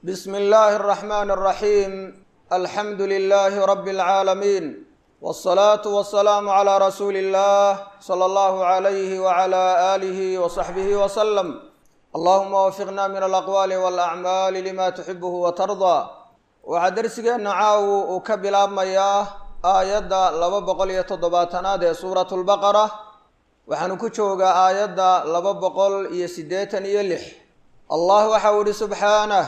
بسم الله الرحمن الرحيم الحمد لله رب العالمين والصلاة والسلام على رسول الله صلى الله عليه وعلى آله وصحبه وسلم اللهم وفقنا من الأقوال والأعمال لما تحبه وترضى waxaa dersigeena caaw uu ka bilaabmayaa aayadda laba boqol iyo toddobaatanaad ee suuratu lbaqara waxaanu ku joogaa aayadda laba boqol iyo siddeetan iyo lix allah waxau ihi subxaanah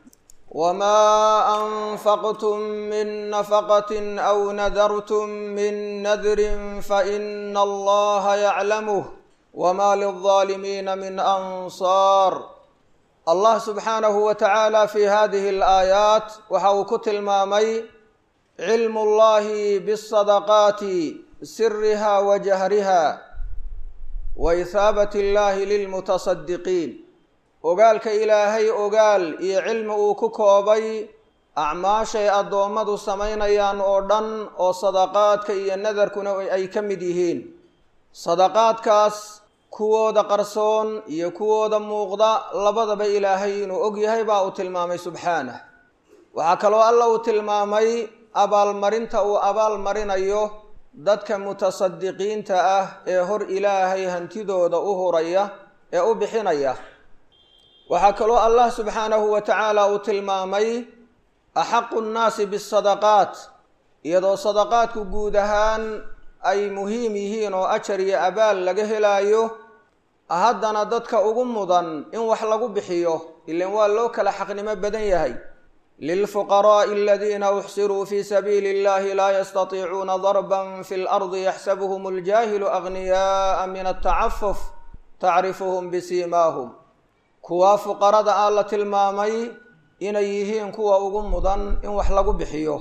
wamaa anfaqtum min nafaqatin aw nadartum min nadrin faina allaha yaclamuh wma lilظaalimiina min ansaar allah subxaanahu wa tacaala fi hadihi alaayaat waxa uu ku tilmaamay cilmu llahi bisadaqaati siriha wa jahriha wa ihaabat illahi lilmutasadiqiin ogaalka ilaahay ogaal iyo cilmi uu ku koobay acmaashay addoommadu samaynayaan oo dhan oo sadaqaadka iyo nadarkuna ay ka mid yihiin sadaqaadkaas kuwooda qarsoon iyo kuwooda muuqda labadaba ilaahay inuu og yahay baa uu tilmaamay subxaanah waxaa kaloo alla uu tilmaamay abaalmarinta uu abaalmarinayo dadka mutasadiqiinta ah ee hor ilaahay hantidooda u huraya ee u bixinaya waxaa kaloo allah subxaanahu wa tacaala uu tilmaamay axaqu nnaasi bisadaqaat iyadoo sadaqaadku guud ahaan ay muhiim yihiin oo ajar iyo abaal laga helaayo haddana dadka ugu mudan in wax lagu bixiyo ilan waa loo kala xaqnimo badan yahay lilfuqaraa'i aladiina uxsiruu fii sabiili illahi laa yastatiicuuna darban fi lardi yaxsabuhum aljaahilu agniyaaa min altacafuf tacrifuhum bisiimaahum kuwaa fuqarada ah la tilmaamay inay yihiin kuwa ugu mudan in wax lagu bixiyo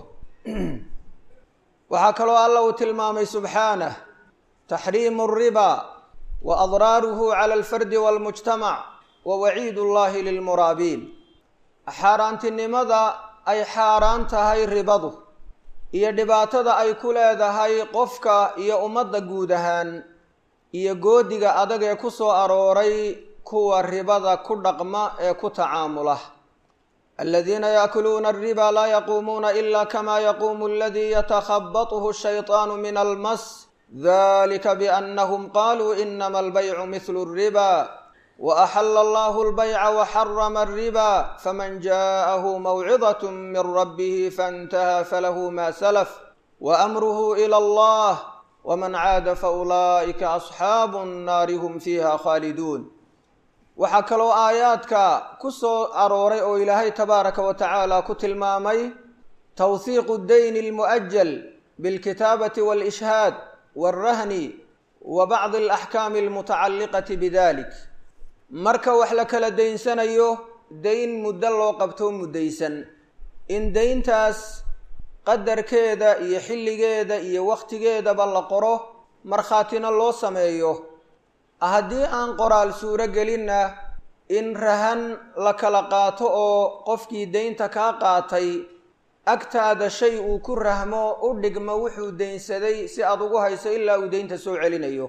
waxaa kaloo alla uu tilmaamay subxaanah taxriimu riba wa adraaruhu cala alfardi walmujtamac wa waciid ullahi lilmuraabiin xaaraantinimada ay xaaraan tahay ribadu iyo dhibaatada ay ku leedahay qofka iyo ummadda guud ahaan iyo goodiga adag ee ku soo arooray kuwa ribada ku dhaqma ee ku tacaamula aladiina yaakuluuna alriba laa yaquumuuna ila kama yaquumu aladii yatakhabathu shayطaanu min almas dalika biannahum qaluu inama albaycu mihlu alriba waaxala allahu albayca waxarama alriba faman jaءahu mawcidaة min rabbihi faاntaha falahu ma salaf waamruhu ilى allah wman caada faulaa'ika asxaabu nnaari hum fiiha khaaliduun waxaa kaloo aayaadka ku soo arooray oo ilaahay tabaaraka wa tacaala ku tilmaamay tawhiiqu dayni almu'ajal bilkitaabati waalishhaad waalrahni wa bacdi alaxkaami almutacalliqati bidalik marka wax la kala daynsanayo dayn muddo loo qabto muddaysan in dayntaas qadarkeeda iyo xilligeeda iyo wakhtigeedaba la qoro markhaatina loo sameeyo haddii aan qoraal suuro gelinna in rahan la kala qaato oo qofkii daynta kaa qaatay agtaada shay uu ku rahmo u dhigmo wuxuu daynsaday si aad ugu hayso ilaa uu daynta soo celinayo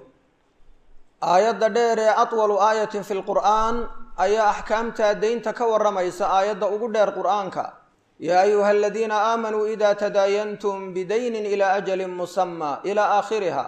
aayadda dheer ee atwalu aayatin fi lqur'aan ayaa axkaamtaa daynta ka warramaysa aayadda ugu dheer qur'aanka yaa ayuha aladiina aamanuu ida tadaayantum bidaynin ilaa ajalin musamma ilaa aakhiriha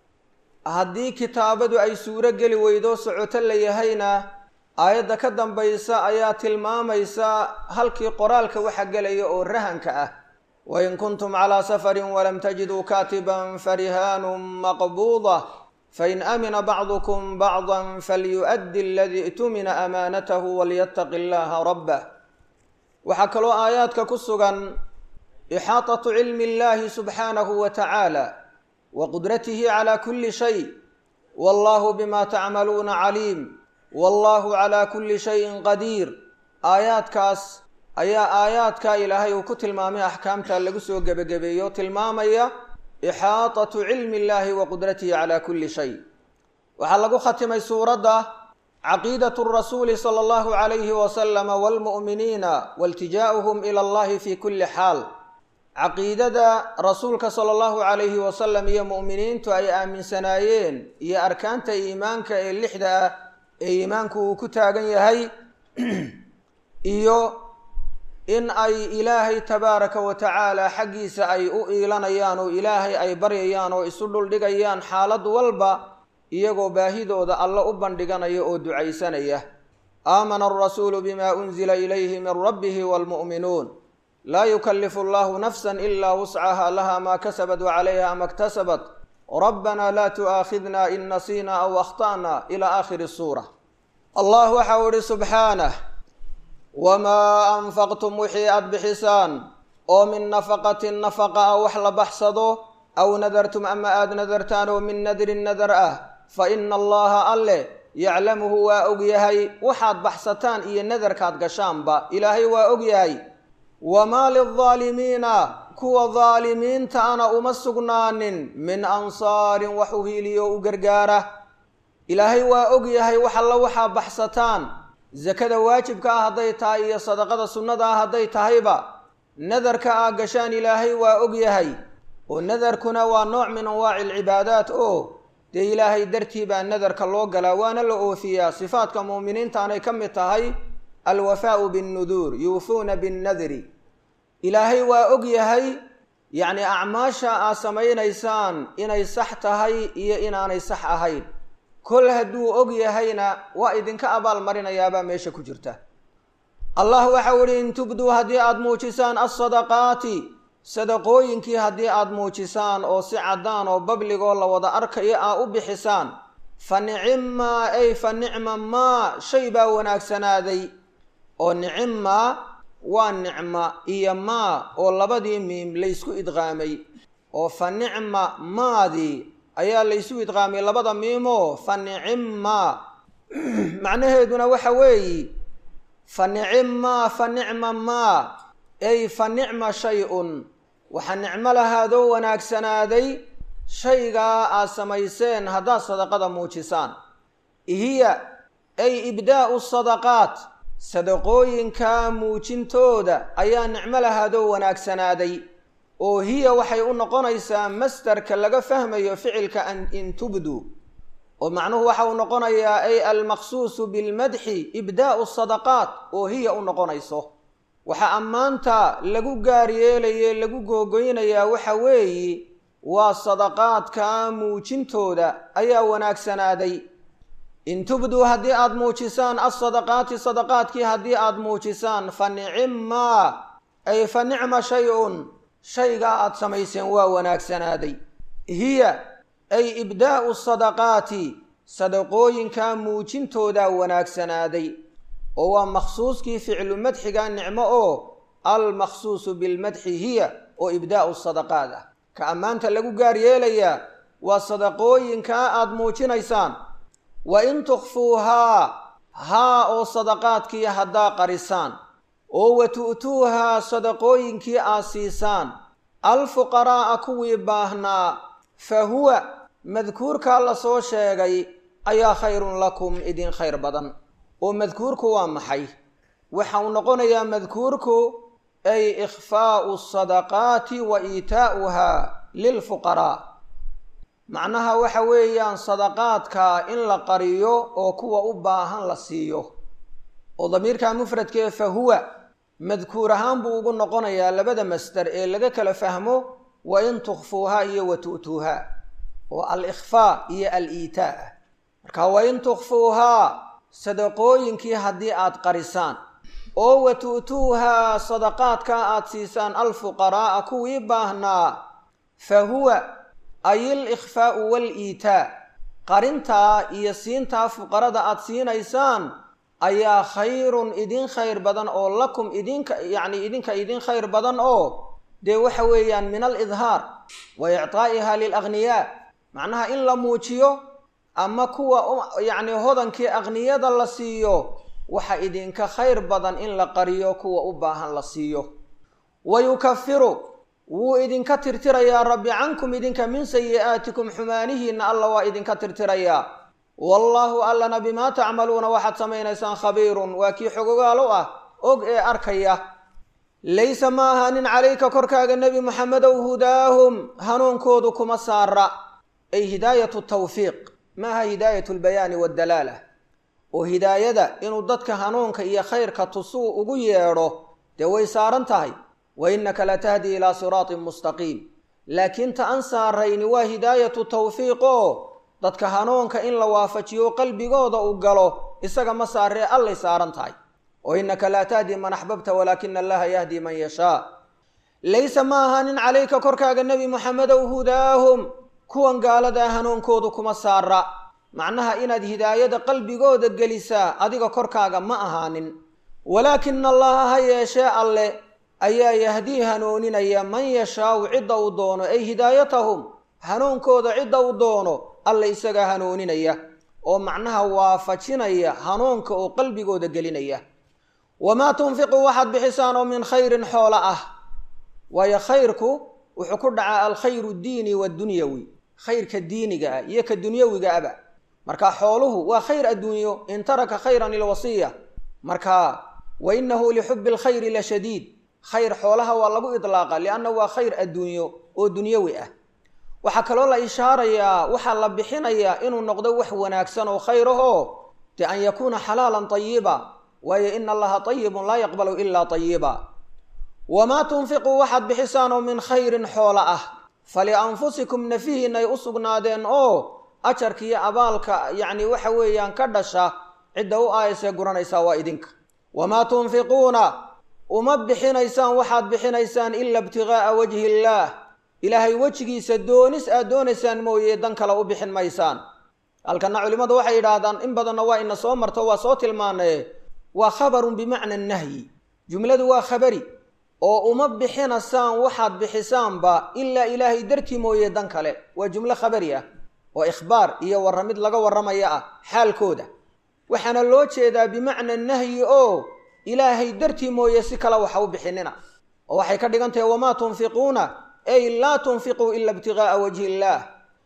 haddii kitaabadu ay suuro geli weydo socoto la yahayna aayadda ka dambaysa ayaa tilmaamaysa halkii qoraalka waxa gelaya oo rahanka ah wain kuntum calaa safarin walam tajiduu kaatiban farihaanun maqbuuda fain amina bacdukum bacda falyu'addi aladii i'tumina amaanatahu walyataqi allaha rabbah waxaa kaloo aayaadka ku sugan ixaatatu cilmi illahi subxaanahu wa tacaala wa qudratihi calaa kulli shay wallahu bima tacmaluuna caliim wallahu calaa kulli shayin qadiir aayaadkaas ayaa aayaadka ilaahay uu ku tilmaamay axkaamta lagu soo gebagabeeyo tilmaamaya ixaatatu cilmi illahi wa qudratihi calaa kulli shay waxaa lagu khatimay suuradda caqiidatu rasuuli sala allahu calayhi wasalama waalmu'miniina wailtijaa'uhum ila allahi fi kulli xaal caqiidada rasuulka sala allahu calayhi wasalam iyo mu'miniintu ay aaminsanaayeen iyo arkaanta iimaanka ee lixda ah ee iimaanku uu ku taagan yahay iyo in ay ilaahay tabaaraka wa tacaala xaggiisa ay u iilanayaan oo ilaahay ay baryayaan oo isu dhuldhigayaan xaalad walba iyagoo baahidooda alla u bandhiganaya oo ducaysanaya aamana alrasuulu bima unzila ilayhi min rabbihi waalmu'minuun laa yukallifu allahu nafsan ilaa wuscaha laha maa kasabat wacalayha ma ktasabat rabbana laa tu'aakhidna in nasiina aw akhta'na ila aakhiri suura allah waxa uu ihi subxaanah wamaa anfaqtum wixii aada bixisaan oo min nafaqatin nafaqa ah wax la baxsado aw nadartum ama aada nadartaan oo min nadrin nadar ah fa ina allaha alle yaclamuhu waa og yahay waxaad baxsataan iyo nadarkaad gashaanba ilaahay waa og yahay wamaa lildaalimiina kuwa daalimiinta ana uma sugnaanin min ansaarin wax u hiiliyo u gargaara ilaahay waa og yahay wax alla waxaa baxsataan sakada waajibka ah hadday tahay iyo sadaqada sunnada ah hadday tahayba nadarka aa gashaan ilaahay waa og yahay oo nadarkuna waa nooc min anwaaci alcibaadaat oo dee ilaahay dartii baa nadarka loo galaa waana la oofiyaa sifaadka muuminiintaanay ka mid tahay alwafaau binnuduur yuufuuna binnadri ilaahay waa og yahay yacni acmaasha aad samaynaysaan inay sax tahay iyo inaanay sax ahayn kol hadduu og yahayna waa idinka abaal marinayaabaa meesha ku jirta allah waxau ihi in tubduu haddii aada muujisaan alsadaqaati sadaqooyinkii haddii aada muujisaan oo si caddaan oo babligoo la wada arkayo aa u bixisaan fa nicimmaa ay fa nicma maa shay baa wanaagsanaaday oo nicimmaa waa nicma iyo maa oo labadii miim laysku idqaamay oo fa nicma maadii ayaa laysu idqaamay labada miimoo fa nicimmaa macnaheeduna waxa weeyi fa nicimmaa fa nicma maa ay fa nicma shay-un waxaa nicmo lahaadoo wanaagsanaaday shaygaa aad samayseen haddaad sadaqada muujisaan hiya ay ibdaa'u sadaqaat sadaqooyinka muujintooda ayaa nicmo lahaadoo wanaagsanaaday oo hiya waxay u noqonaysaa mastarka laga fahmayo ficilka in tubduu oo macnuhu waxa uu noqonayaa ay almaqsuusu bilmadxi ibdaa'u sadaqaat oo hiya u noqonayso waxaa ammaanta lagu gaar yeelaye lagu googoynayaa waxa weeyi waa sadaqaadka muujintooda ayaa wanaagsanaaday in tubduu haddii aada muujisaan alsadaqaati sadaqaadkii haddii aada muujisaan fa nicimmaa ay fa nicma shay-un shaygaa aada samayseen waa wanaagsanaaday hiya ay ibdaa'u sadaqaati sadaqooyinka muujintoodaa wanaagsanaaday oo waa makhsuuskii ficlu madxiga nicmo oo almakhsuusu bilmadxi hiya oo ibdaa'u sadaqaad ah ka ammaanta lagu gaar yeelayaa waa sadaqooyinkaa aada muujinaysaan wa in tukfuuhaa haa oo sadaqaadkii haddaa qarisaan oo wa tu'tuuhaa sadaqooyinkii aad siisaan alfuqaraa'a kuwii baahnaa fa huwa madkuurkaa la soo sheegay ayaa khayrun lakum idin khayr badan oo madkuurku waa maxay waxa uu noqonayaa madkuurku ay ikhfaa'u sadaqaati wa iitaa'uhaa lilfuqaraa macnaha waxa weeyaan sadaqaadka in la qariyo oo kuwa u baahan la siiyo oo damiirka mufradkee fa huwa madkuur ahaan buu ugu noqonayaa labada masdar ee laga kala fahmo wa in tukfuuhaa iyo wa tu'tuuhaa oo al-ikhfaa iyo al-iitaa ah marka wa in tukfuuhaa sadaqooyinkii haddii aad qarisaan oo wa tu'tuuhaa sadaqaadka aad siisaan alfuqaraa'a kuwii baahnaa fa huwa ay il-ikhfaa'u wal-iitaa qarintaa iyo siintaa fuqarada aad siinaysaan ayaa khayrun idin khayr badan oo lakum idinka yacni idinka idin khayr badan oo dee waxa weeyaan min alidhaar wa ictaa'iha lilagniyaa macnaha in la muujiyo ama kuwa yacni hodankii akniyada la siiyo waxa idinka khayr badan in la qariyo kuwa u baahan la siiyo wa yukafiru wuu idinka tirtirayaa rabbi cankum idinka min sayi'aatikum xumaanihiinna alla waa idinka tirtirayaa wallaahu allana bimaa tacmaluuna waxaad samaynaysaan khabiirun waa kii xogogaal u ah og ee arkaya laysa ma ahaanin calayka korkaaga nebi moxamedow hudaahum hanuunkoodu kuma saara ay hidaayatu tawfiiq maaha hidaayatu lbayaani waddalaala oo hidaayada inuu dadka hanuunka iyo khayrka tusuu ugu yeedho dee way saaran tahay wa innaka latahdi ilaa siraatin mustaqiim laakiin ta an saarayni waa hidaayatu tawfiiq oo dadka hanuunka in la waafajiyo qalbigooda uu galo isaga ma saaree allay saaran tahay oo innaka laa tahdi man axbabta walaakina allaha yahdi man yashaa laysa ma ahaanin calayka korkaaga nebi moxamedow hudaahum kuwan gaaladaa hanuunkoodu kuma saara macnaha inaad hidaayada qalbigooda gelisaa adiga korkaaga ma ahaanin walaakina allaha ha yeeshee alle ayaa yahdii hanuuninaya man yashaau cidda uu doono ay hidaayatahum hanuunkooda cidda uu doono alle isagaa hanuuninaya oo macnaha waafajinaya hanuunka oo qalbigooda gelinaya wamaa tunfiquu waxaad bixisaan oo min khayrin xoola ah waayo khayrku wuxuu ku dhacaa alkhayru diini waddunyawi khayrka diiniga ah iyo ka dunyawiga aba marka xooluhu waa khayr adduunyo in taraka khayran ilwasiya marka wa inahu lixubi alkhayri la shadiid khayr xoolaha waa lagu idlaaqa lianna waa khayr adduunyo oo dunyawi ah waxaa kaloo la ishaarayaa waxaa la bixinayaa inuu noqdo wax wanaagsan oo khayr ahoo de an yakuuna xalaalan tayiba waayo ina allaha tayibun laa yaqbalu ilaa tayiba wamaa tunfiquu waxaad bixisaan oo min khayrin xoola ah falianfusikum nafihiinay u sugnaadeen oo ajarka iyo abaalka yacni waxa weeyaan ka dhasha cidda u aayasee guranaysaa waa idinka wamaa tunfiquuna uma bixinaysaan waxaad bixinaysaan ila ibtigaaa wajhi illaah ilaahay wejigiisa doonis aad doonaysaan mooye dan kale u bixin maysaan halkana culimmadu waxay yidhaahdaan in badanna waa ina soo marto waa soo tilmaanaye waa khabarun bimacna nahyi jumladu waa khabari oo uma bixinasaan waxaad bixisaanba ilaa ilaahay dartii mooye dan kale waa jumlo khabari ah oo ikhbaar iyo warramid laga warramaya ah xaalkooda waxaana loo jeedaa bimacna nahyi oo ilaahay dartii mooye si kale waxa u bixinina oo waxay ka dhigan tahay wamaa tunfiquuna ay laa tunfiquu ila ibtigaaa wajhi illaah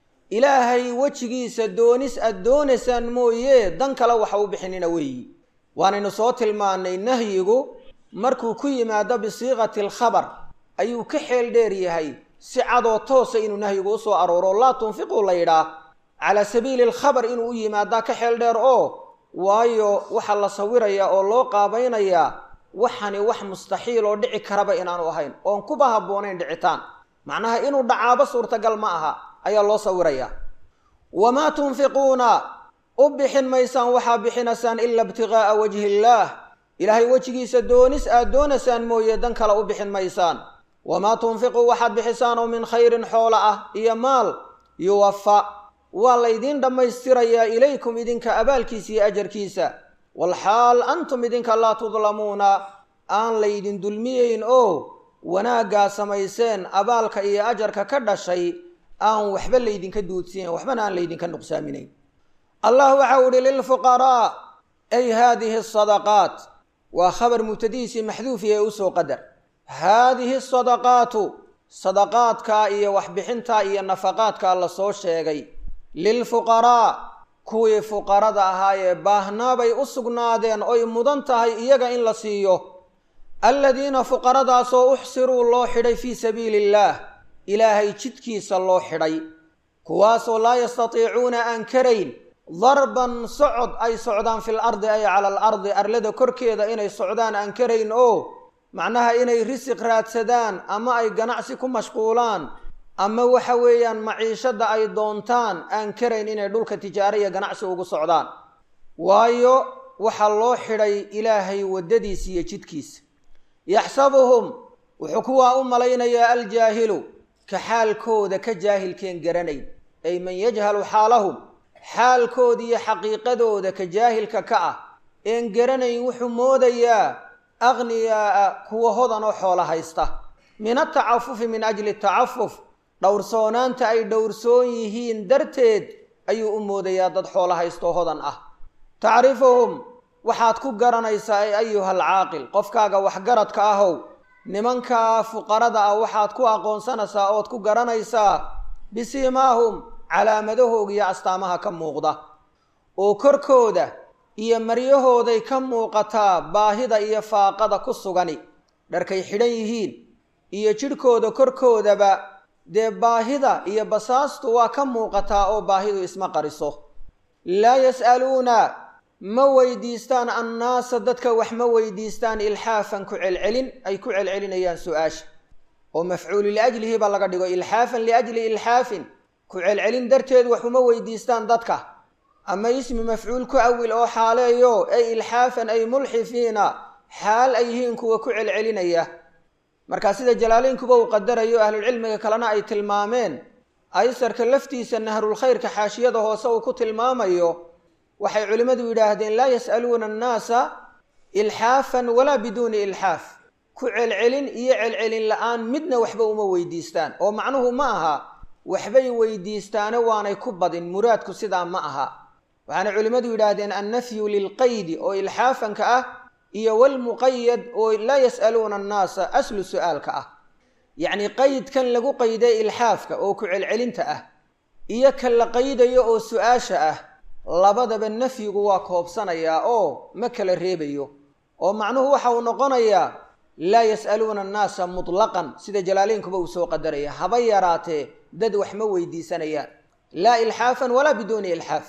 ilaahay wejigiisa doonis aad doonaysaan mooye dan kale waxa u bixinina weeyi waanaynu soo tilmaanay nahyigu markuu ku yimaado bisiiqati alkhabar ayuu ka xeel dheer yahay si cadoo toosa inuu nahyigu usoo arooro laa tunfiquu la yidhaah calaa sabiili alkhabar inuu u yimaadaa ka xeel dheer oo waayo waxaa la sawirayaa oo loo qaabaynayaa waxani wax mustaxiil oo dhici karaba inaanu ahayn oon kuba habboonayn dhicitaan macnaha inuu dhacaabo suurtagal ma aha ayaa loo sawirayaa wamaa tunfiquuna u bixin maysaan waxaa bixinaysaan ila ibtigaaa wajhi illaah ilaahay wejigiisa doonis aad doonaysaan mooye dan kale u bixin maysaan wamaa tunfiquu waxaad bixisaan oo min khayrin xoola ah iyo maal yuwafa waa laydiin dhammaystirayaa ilaykum idinka abaalkiisa iyo ajarkiisa walxaal antum idinka laa tudlamuuna aan laydin dulmiyeyn oo wanaaggaa samayseen abaalka iyo ajarka ka dhashay aan waxba laydinka duudsiinayn waxbana aan laydinka nuqsaaminayn allah waxau ihi lilfuqaraa ay haadihi asadaqaat waa khabar mubtadihiisii maxduufi ee usoo qadar haadihi asadaqaatu sadaqaadkaa iyo waxbixintaa iyo nafaqaadkaa la soo sheegay lilfuqaraa kuwii fuqarada ahaayee baahnaabay u sugnaadeen oy mudan tahay iyaga in la siiyo aladiina fuqaradaasoo uxsiruu loo xidhay fii sabiili illaah ilaahay jidkiisa loo xidhay kuwaasoo laa yastatiicuuna aan karayn darban socod ay socdaan fil ardi ay cala al ardi arlada korkeeda inay socdaan aan karayn oo macnaha inay risiq raadsadaan ama ay ganacsi ku mashquulaan ama waxa weeyaan maciishadda ay doontaan aan karayn inay dhulka tijaaro iyo ganacsi ugu socdaan waayo waxaa loo xidhay ilaahay waddadiisa iyo jidkiisa yaxsabuhum wuxuu kuwaa u malaynayaa aljaahilu ka xaalkooda ka jaahilkeen garanayn ay man yajhalu xaalahum xaalkooda iyo xaqiiqadooda ka jaahilka ka ah een garanayn wuxuu moodayaa akhniyaaa kuwa hodan oo xoolo haysta min atacafufi min ajli tacafuf dhowrsoonaanta ay dhowrsoon yihiin darteed ayuu u moodayaa dad xoolo haystoo hodan ah tacrifuhum waxaad ku garanaysaa ay ayuha alcaaqil qofkaaga waxgaradka ahow nimankaa fuqarada ah waxaad ku aqoonsanaysaa ood ku garanaysaa bisiimaahum calaamadahooga iyo astaamaha ka muuqda oo korkooda iyo maryahooday ka muuqataa baahida iyo faaqada ku sugani dharkay xidhan yihiin iyo jidhkooda korkoodaba dee baahida iyo basaastu waa ka muuqataa oo baahidu isma qariso laa yas'aluuna ma weydiistaan annaasa dadka wax ma weydiistaan ilxaafan ku celcelin ay ku celcelinayaan su-aasha oo mafcuulu liajlihi baa laga dhigo ilxaafan liajli ilxaafin ku celcelin darteed wax uma weydiistaan dadka ama ismi mafcuul ku awil oo xaaleeyo ay ilxaafan ay mulxifiina xaal ay yihiin kuwa ku celcelinaya markaa sida jalaaleynkuba uu qadarayo ahlulcilmiga kalena ay tilmaameen aysarka laftiisa nahrulkhayrka xaashiyada hoose uu ku tilmaamayo waxay culimmadu yidhaahdeen laa yas'aluuna annaasa ilxaafan walaa biduuni ilxaaf ku celcelin iyo celcelin la-aan midna waxba uma weydiistaan oo macnuhu ma aha waxbay weydiistaane waanay ku badin muraadku sidaa ma aha waxaana culimmadu yidhaahdeen annafyu lilqaydi oo ilxaafanka ah iyo walmuqayad oo laa yas'aluuna annaasa aslu su-aalka ah yacni qaydkan lagu qayday ilxaafka oo ku celcelinta ah iyo ka la qaydayo oo su-aasha ah labadaba nafyigu waa koobsanayaa oo ma kala reebayo oo macnuhu waxa uu noqonayaa laa yas'aluuna annaasa mutlaqan sida jalaaleynkuba uu soo qadaraya haba yaraatee dad wax ma weydiisanayaan laa ilxaafan walaa biduuni ilxaaf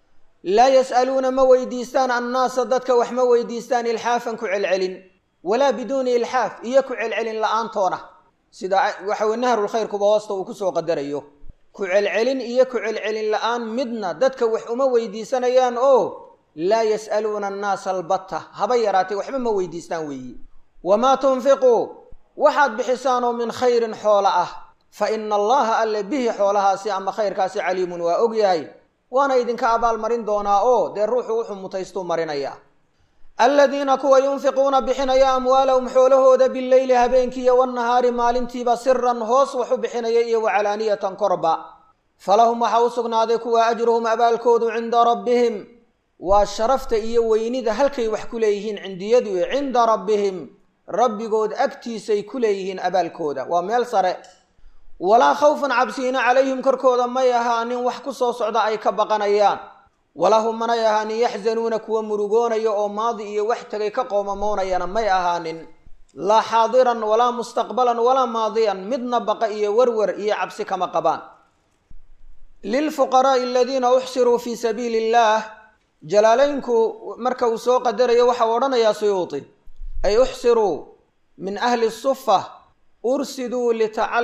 laa yas'aluuna ma weydiistaan annaasa dadka wax ma weydiistaan ilxaafan ku celcelin walaa biduuni ilxaaf iyo ku celcelin la-aantoona sida waxawe nahrulkhayrkuba hoosta uu kusoo qadarayo ku celcelin iyo ku celcelin la-aan midna dadka wax uma weydiisanayaan oo laa yas'aluuna annaasa albatta haba yaraatee waxba ma weydiistaan weeyi wamaa tunfiquu waxaad bixisaan oo min khayrin xoola ah fa ina allaha alle bihi xoolahaasi ama khayrkaasi caliimun waa ogyahay waana idinka abaalmarin doonaa oo dee ruuxu wuxuu mutaystuu marinaya aladiina kuwa yunfiquuna bixinaya amwaalahum xoolahooda bileyli habeenkiiyo wannahaari maalintiiba siran hoos wax u bixinaya iyo wacalaaniyatan korba falahum waxaa u sugnaaday kuwa ajruhum abaalkoodu cinda rabbihim waa sharafta iyo weynida halkay wax ku leeyihiin cindiyadu cinda rabbihim rabbigood agtiisay ku leeyihiin abaalkooda waa meel sare walaa khawfan cabsiina calayhim korkooda may ahaanin wax ku soo socda ay ka baqanayaan walahum manay ahaanin yaxzanuuna kuwa murugoonaya oo maadi iyo wax tegay ka qoomamoonayana may ahaanin laa xaadiran walaa mustaqbalan walaa maadiyan midna baqa iyo werwer iyo cabsi kama qabaan lilfuqaraai aladiina uxsiruu fii sabiili illaah jalaaleynku marka uu soo qadarayo waxau odhanayaa suyuuti ay uxsiruu min ahli sufa ursiduu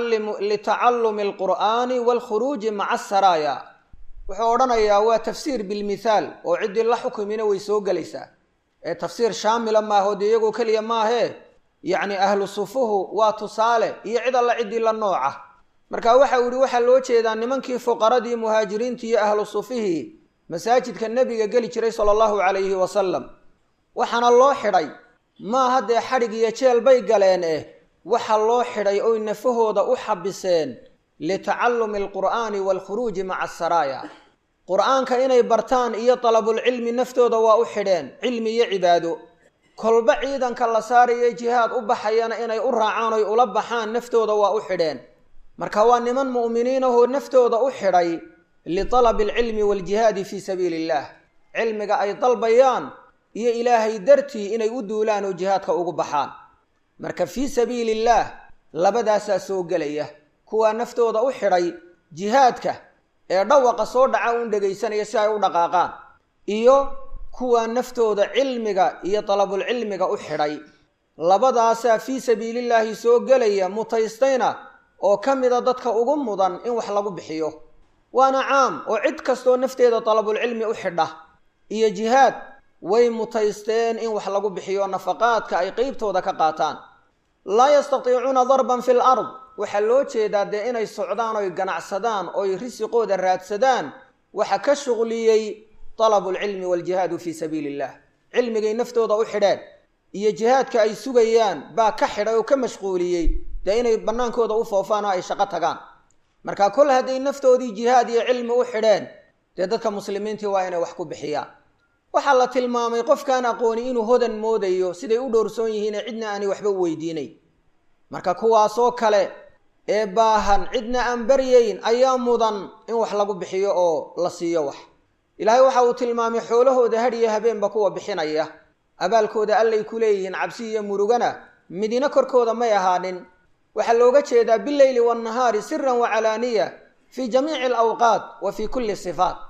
litacallumi alqur'aani waalkhuruuji maca asaraaya wuxuu odhanayaa waa tafsiir bilmithaal oo ciddii la xukumina way soo gelaysaa ee tafsiir shaamila maaho dee iyagoo keliya maahee yacni ahlu sufuhu waa tusaale iyo cid alla ciddii la nooca marka waxa uu yihi waxaa loo jeedaa nimankii fuqaradii muhaajiriintii iyo ahlu sufihii masaajidka nebiga geli jiray sala allahu calayhi wasalam waxaana loo xidhay maaha dee xadhig iyo jeel bay galeen eh waxa loo xidhay oy nafahooda u xabiseen litacallumi alqur'aani waalkhuruuji maca asaraaya qur-aanka inay bartaan iyo dalabulcilmi naftooda waa u xidheen cilmi iyo cibaado kolba ciidanka la saarayo jihaad u baxayana inay u raacaan oy ula baxaan naftooda waa u xidheen marka waa niman mu'miniin ahoo naftooda u xidhay litalabi alcilmi waaljihaadi fii sabiili illaah cilmiga ay dalbayaan iyo ilaahay dartii inay u duulaan oo jihaadka ugu baxaan marka fii sabiili illaah labadaasaa soo gelaya kuwaa naftooda u xidhay jihaadka ee dhawaqa soo dhaca uun dhegaysanaya si ay u dhaqaaqaan iyo kuwaa naftooda cilmiga iyo dalabulcilmiga u xidhay labadaasaa fii sabiilillaahi soo gelaya mutaystayna oo ka mida dadka ugu mudan in wax lagu bixiyo waana caam oo cid kastoo nafteeda dalabulcilmi u xidha iyo jihaad way mutaysteen in wax lagu bixiyo nafaqaadka ay qeybtooda ka qaataan laa yastatiicuuna darban fi l ard waxaa loo jeedaa dee inay socdaan oy ganacsadaan oy risiqooda raadsadaan waxa ka shuqliyey dalabulcilmi waaljihaadu fii sabiili illah cilmigay naftooda u xidheen iyo jihaadka ay sugayaan baa ka xidhay oo ka mashquuliyey dee inay bannaankooda u foofaan oo ay shaqo tagaan marka kol hadday naftoodii jihaad iyo cilmi u xidheen dee dadka muslimiintii waa inay wax ku bixiyaan waxaa la tilmaamay qofkaan aqooni inuu hodan moodayo siday u dhowrsoon yihiine cidna aanay waxba u weydiinay marka kuwaasoo kale ee baahan cidna aan baryayn ayaa mudan in wax lagu bixiyo oo la siiyo wax ilaahay waxa uu tilmaamay xoolahooda hadhiyo habeenba kuwa bixinaya abaalkooda allay ku leeyihiin cabsi iyo murugana midina korkooda may ahaanin waxaa looga jeedaa bileyli waannahaari siran wa calaaniya fii jamiici alawqaat wa fii kulli sifaat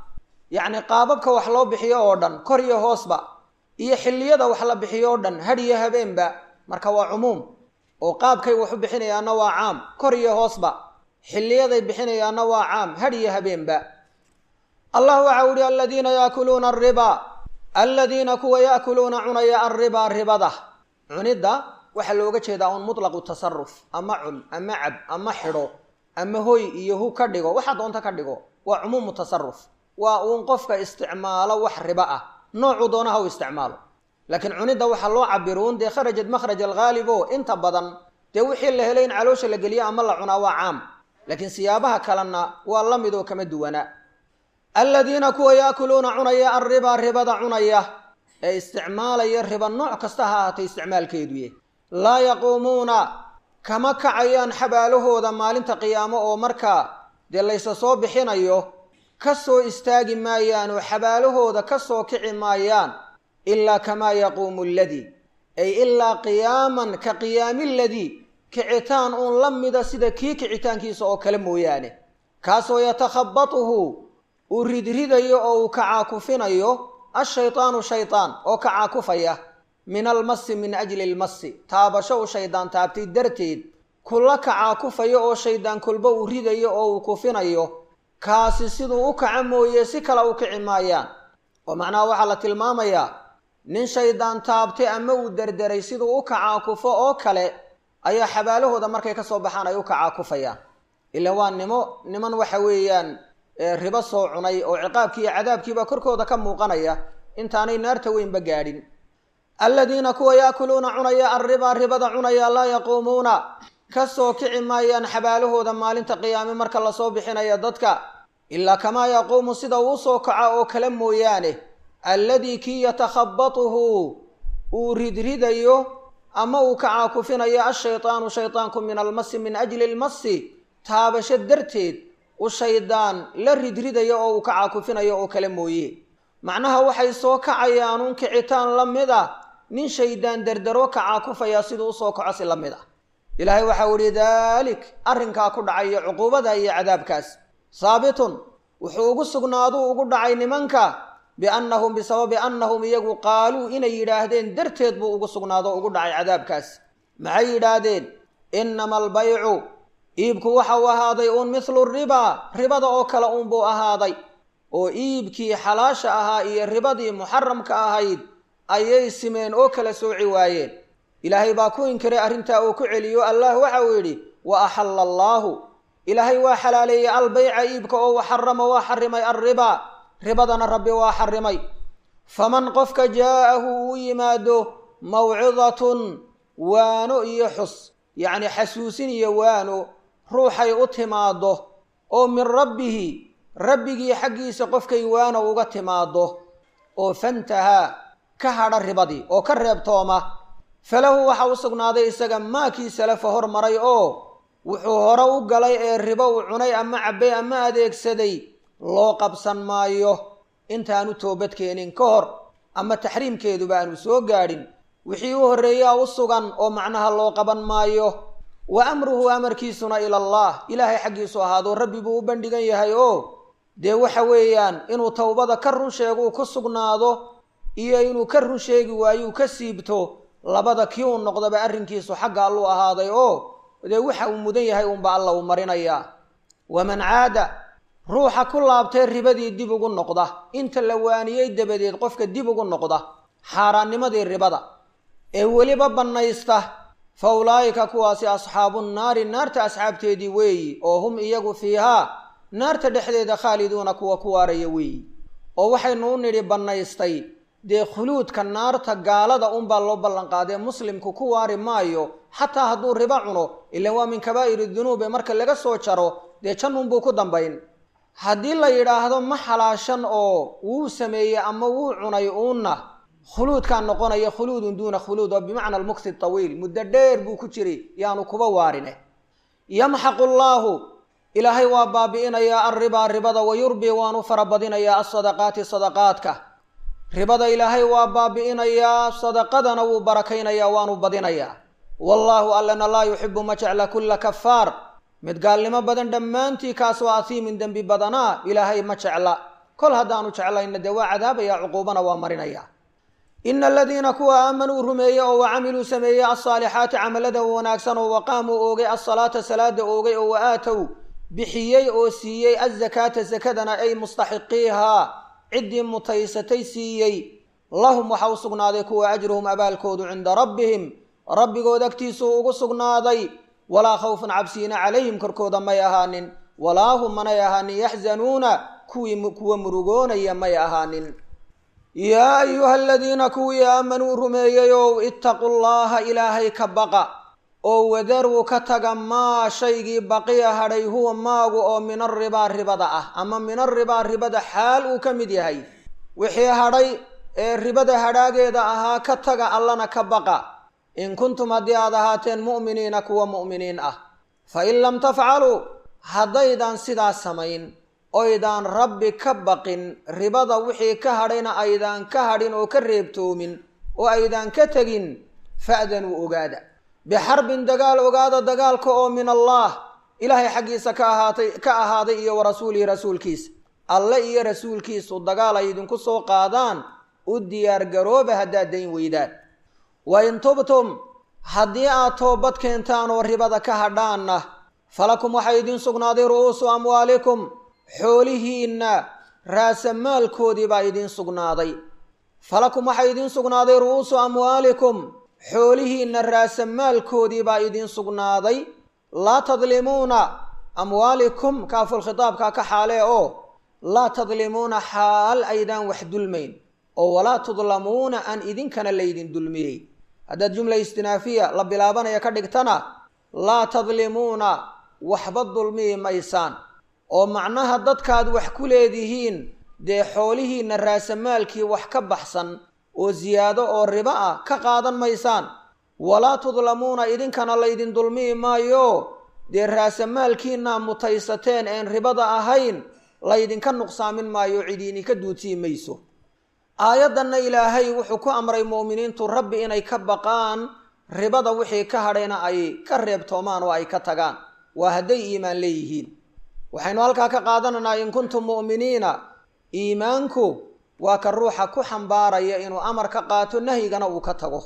yacni qaababka wax loo bixiyo oo dhan kor iyo hoosba iyo xilliyada wax la bixiyo oo dhan hadh iyo habeenba marka waa cumuum oo qaabkay wax u bixinayaanna waa caam kor iyo hoosba xilliyaday bixinayaanna waa caam hadh iyo habeenba allah waxa u ihi aladiina yaakuluuna alribaa aladiina kuwa yaakuluuna cunaya alribaa ribada cunidda waxaa looga jeedaa un mutlaqu tasaruf ama cun ama cab ama xidho ama hoy iyo hu ka dhigo waxaa doonta ka dhigo waa cumuumu tasaruf waa uun qofka isticmaalo wax ribo ah noocuu doona ha u isticmaalo laakiin cunidda waxaa loo cabiruun dee kharajat makhraj alghaalib o inta badan dee wixii la helay in caloosha la geliyo ama la cunaa waa caam laakiin siyaabaha kalena waa la mid oo kama duwana aladiina kuwa yaakuluuna cunaya alribaa ribada cunaya ee isticmaalaya riba nooc kasta ha ahaatay isticmaalkeeduye laa yaquumuuna kama kacayaan xabaalahooda maalinta qiyaamo oo markaa dee laysa soo bixinayo ka soo istaagi maayaan oo xabaalahooda ka soo kici maayaan ilaa kamaa yaquumu aladii ay ilaa qiyaaman ka qiyaami ladii kicitaan uun la mida sida kii kicitaankiisa oo kale mooyaane kaasoo yatakhabatuhu uu ridridayo oo uu kacaakufinayo ashaydaanu shaydaan oo kacaakufaya min almasi min ajli almasi taabasho uu shaydaan taabtay darteed kula kacaakufayo oo shaydaan kolba uu ridayo oo uu kufinayo kaasi siduu u kaca mooye si kale u kici maayaan oo macnaha waxaa la tilmaamayaa nin shaydaan taabtay ama uu derderay siduu u kacaakufo oo kale ayaa xabaalahooda markay ka soo baxaan ay u kacaakufayaan ila waa nimo niman waxa weeyaan ribo soo cunay oo ciqaabkii iyo cadaabkiiba korkooda ka muuqanaya intaanay naarta weynba gaadhin aladiina kuwa yaakuluuna cunaya alribaa ribada cunaya laa yaquumuuna ka soo kici maayaan xabaalahooda maalinta qiyaame marka lasoo bixinaya dadka ilaa kamaa yaquumu sida uu soo kaca oo kale mooyaane alladii kii yatakhabatuhu uu ridridayo ama uu kacaakufinayo ashaydaanu shaydaanku min almasi min ajli lmasi taabasho darteed u shaydaan la ridridayo oo uu kacaakufinayo oo kale mooye macnaha waxay soo kacayaanuun kicitaan la mid a nin shaydaan derdero kacaakufaya siduu usoo kaco si la mid ah ilaahay waxau ihi daalik arrinkaa ku dhacayo cuquubada iyo cadaabkaas saabitun wuxuu ugu sugnaaduu ugu dhacay nimanka biannahum bisababi annahum iyagu qaaluu inay yidhaahdeen darteed buu ugu sugnaado ugu dhacay cadaabkaas maxay yidhaahdeen innama albaycu iibku waxa uu ahaaday uun mithlu ribaa ribada oo kale uunbuu ahaaday oo iibkii xalaasha ahaa iyo ribadii muxaramka ahayd ayay simeen oo kala sooci waayeen ilaahay baa ku inkiray arrintaa uu ku celiyo allah waxa uu yidhi wa axalla allaahu ilaahay waa xalaaleeyey albayca iibka oo wa xarama waa xarimay alribaa ribadana rabbi waa xarimay faman qofka jaa'ahu uu yimaado mawcidatun waano iyo xus yacni xasuusin iyo waano ruuxay u timaaddo oo min rabbihi rabbigii xaggiisa qofkay waano uga timaaddo oo fantahaa ka hadha ribadii oo ka reebtooma falahu waxa u sugnaaday isaga maakii salafa hormaray oo wuxuu hore u galay ee ribo uu cunay ama cabbay ama adeegsaday loo qabsan maayo intaanu toobadkeenin ka hor ama taxriimkeeduba aanu soo gaadhin wixii u horreeyaa u sugan oo macnaha loo qaban maayo wa amruhu amarkiisuna ila allah ilaahay xaggiisu ahaado rabbi buu u bandhigan yahay oo dee waxa weeyaan inuu towbada ka run sheeguu ku sugnaado iyo inuu ka run sheegi waayuu ka siibto labada kii uu noqdaba arrinkiisu xagga alluu ahaaday oo dee waxa uu mudan yahay uunba alla uu marinayaa waman caada ruuxa ku laabtay ribadii dib ugu noqda inta la waaniyey dabadeed qofka dib ugu noqda xaaraannimadii ribada ee weliba bannaysta fa ulaa'ika kuwaasi asxaabu nnaari naarta asxaabteedii weeyi oo hum iyagu fiihaa naarta dhexdeeda khaaliduuna kuwa ku waaraya weeyi oo waxaynu u nidhi bannaystay dee khuluudka naarta gaalada unbaa loo ballanqaadee muslimku ku waari maayo xataa hadduu ribo cuno ilan waa min kabaa'iri dunuub ee marka laga soo jaro dee jannunbuu ku dambayn haddii la yidhaahdo ma xalaashan oo wuu sameeyey ama wuu cunay uunna khuluudkaa noqonaya khuluudun duuna khuluud oo bimacna almukti tawiil muddo dheer buu ku jiray yaanu kuba waarine yamxaqu llaahu ilaahay waa baabi'inayaa alribaa ribada wa yurbi waanu farabadinayaa alsadaqaati sadaqaadka ribada ilaahay waa baabi'inayaa sadaqadana wuu barakaynayaa waanu badinayaa wallaahu allana laa yuxibu ma jecla kulla kafaar mid gaalnimo badan dhammaantii kaasoo asiimin dembi badanaa ilaahay ma jecla kol haddaanu jeclayna dee waa cadaabaya cuquubana waa marinaya ina aladiina kuwa aamanuu rumeeyey oo wa camiluu sameeyey alsaalixaati camalada wanaagsan oo waqaamuu oogay alsalaata salaada oogay oo wa aatow bixiyey oo siiyey azakaata sakadana ay mustaxiqiihaa ciddii mutaysatay siiyey lahum waxa u sugnaaday kuwa ajruhum abaalkoodu cinda rabbihim rabbigood agtiisuu ugu sugnaaday walaa khawfun cabsiina calayhim korkooda may ahaanin walaa hum manay ahaanin yaxzanuuna kuwii kuwa murugoonaya may ahaanin yaa ayuha aladiina kuwii aamanuu rumeeyey ow ittaquu llaha ilaahay ka baqa oo wadaruu ka taga maa shaygii baqiya hadhay huwa maagu oo min aribaa ribada ah ama min aribaa ribada xaal uu ka mid yahay wixii hadhay ee ribada hadhaageeda ahaa ka taga allana ka baqa in kuntum haddii aad ahaateen mu'miniina kuwa mu'miniin ah fa in lam tafcaluu haddaydan sidaas samayn oydaan rabbi ka baqin ribada wixii ka hadhayna aydaan ka hadhin oo ka reebtoomin oo aydaan ka tegin fa'danuu ogaada bixarbin dagaal ogaada dagaalka oo min allaah ilaahay xaggiisa ka ahaatay ka ahaaday iyo wa rasuulihi rasuulkiisa alle iyo rasuulkiisu dagaal ay idinku soo qaadaan u diyaargarooba haddaad dayn weydaan wa in tubtum haddii aad toobad keentaan oo ribada ka hadhaanna falakum waxaa idiin sugnaaday ru'uusu amwaalikum xoolihiinna raasamaalkoodii baa idiin sugnaaday falakum waxaa idiin sugnaaday ru'uusu amwaalikum xoolihiinna raasamaalkoodii baa idiin sugnaaday laa tadlimuuna amwaalikum kaaful khitaabkaa ka xaalee oo laa tadlimuuna xaal aydaan wax dulmayn oo walaa tudlamuuna aan idinkana laydin dulmiyey haddaad jumla istinaafiya la bilaabanaya ka dhigtana laa tadlimuuna waxba dulmiyi maysaan oo macnaha dadkaad wax ku leedihiin dee xoolihiinna raasamaalkii wax ka baxsan oo siyaado oo ribo ah ka qaadan maysaan walaa tudlamuuna idinkana laydin dulmiyi maayo dee raasamaalkiinaa mutaysateen een ribada ahayn laydinka nuqsaamin maayo cidiininka duudsii mayso aayaddanna ilaahay wuxuu ku amray mu'miniintu rabbi inay ka baqaan ribada wixii ka hadhayna ay ka reebtoomaan oo ay ka tagaan waa hadday iimaan leeyihiin waxaynu halkaa ka qaadanaynaa in kuntum mu'miniina iimaanku waa ka ruuxa ku xambaaraya inuu amar ka qaato nahyigana uu ka tago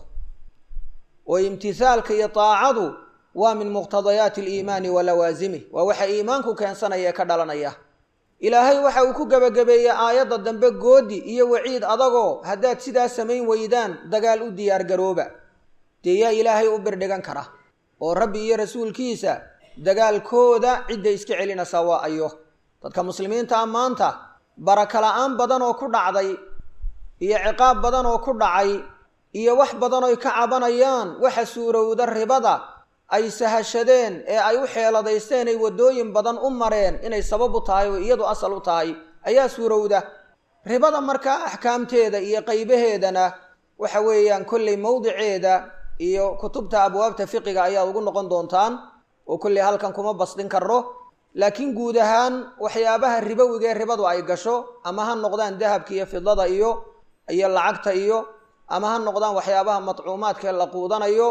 oo imtisaalka iyo taacadu waa min muqtadayaati aliimaani wa lawaasimih waa waxa iimaanku keensanaya ee ka dhalanaya ilaahay waxa uu ku gebagabeeyey aayadda dambe goodi iyo waciid adagoo haddaad sidaas samayn weydaan dagaal u diyaargarooba dee yaa ilaahay u birdhigan kara oo rabbi iyo rasuulkiisa dagaalkooda cidda iska celinaysaa waa ayo dadka muslimiinta ah maanta baraka la-aan badan oo ku dhacday iyo ciqaab badan oo ku dhacay iyo wax badan oy ka cabanayaan waxa suurowda ribada ay sahashadeen ee ay u xeeladaysteen ay waddooyin badan u mareen inay sabab u tahay oo iyadu asal u tahay ayaa suurowda ribada markaa axkaamteeda iyo qaybaheedana waxa weeyaan kolley mawdiceeda iyo kutubta abwaabta fiqiga ayaa ugu noqon doontaan oo kolley halkan kuma basdin karro laakiin guud ahaan waxyaabaha ribowiga ee ribadu ay gasho ama ha noqdaan dahabka iyo fidada iyo iyo lacagta iyo ama ha noqdaan waxyaabaha matcuumaadka ee la quudanayo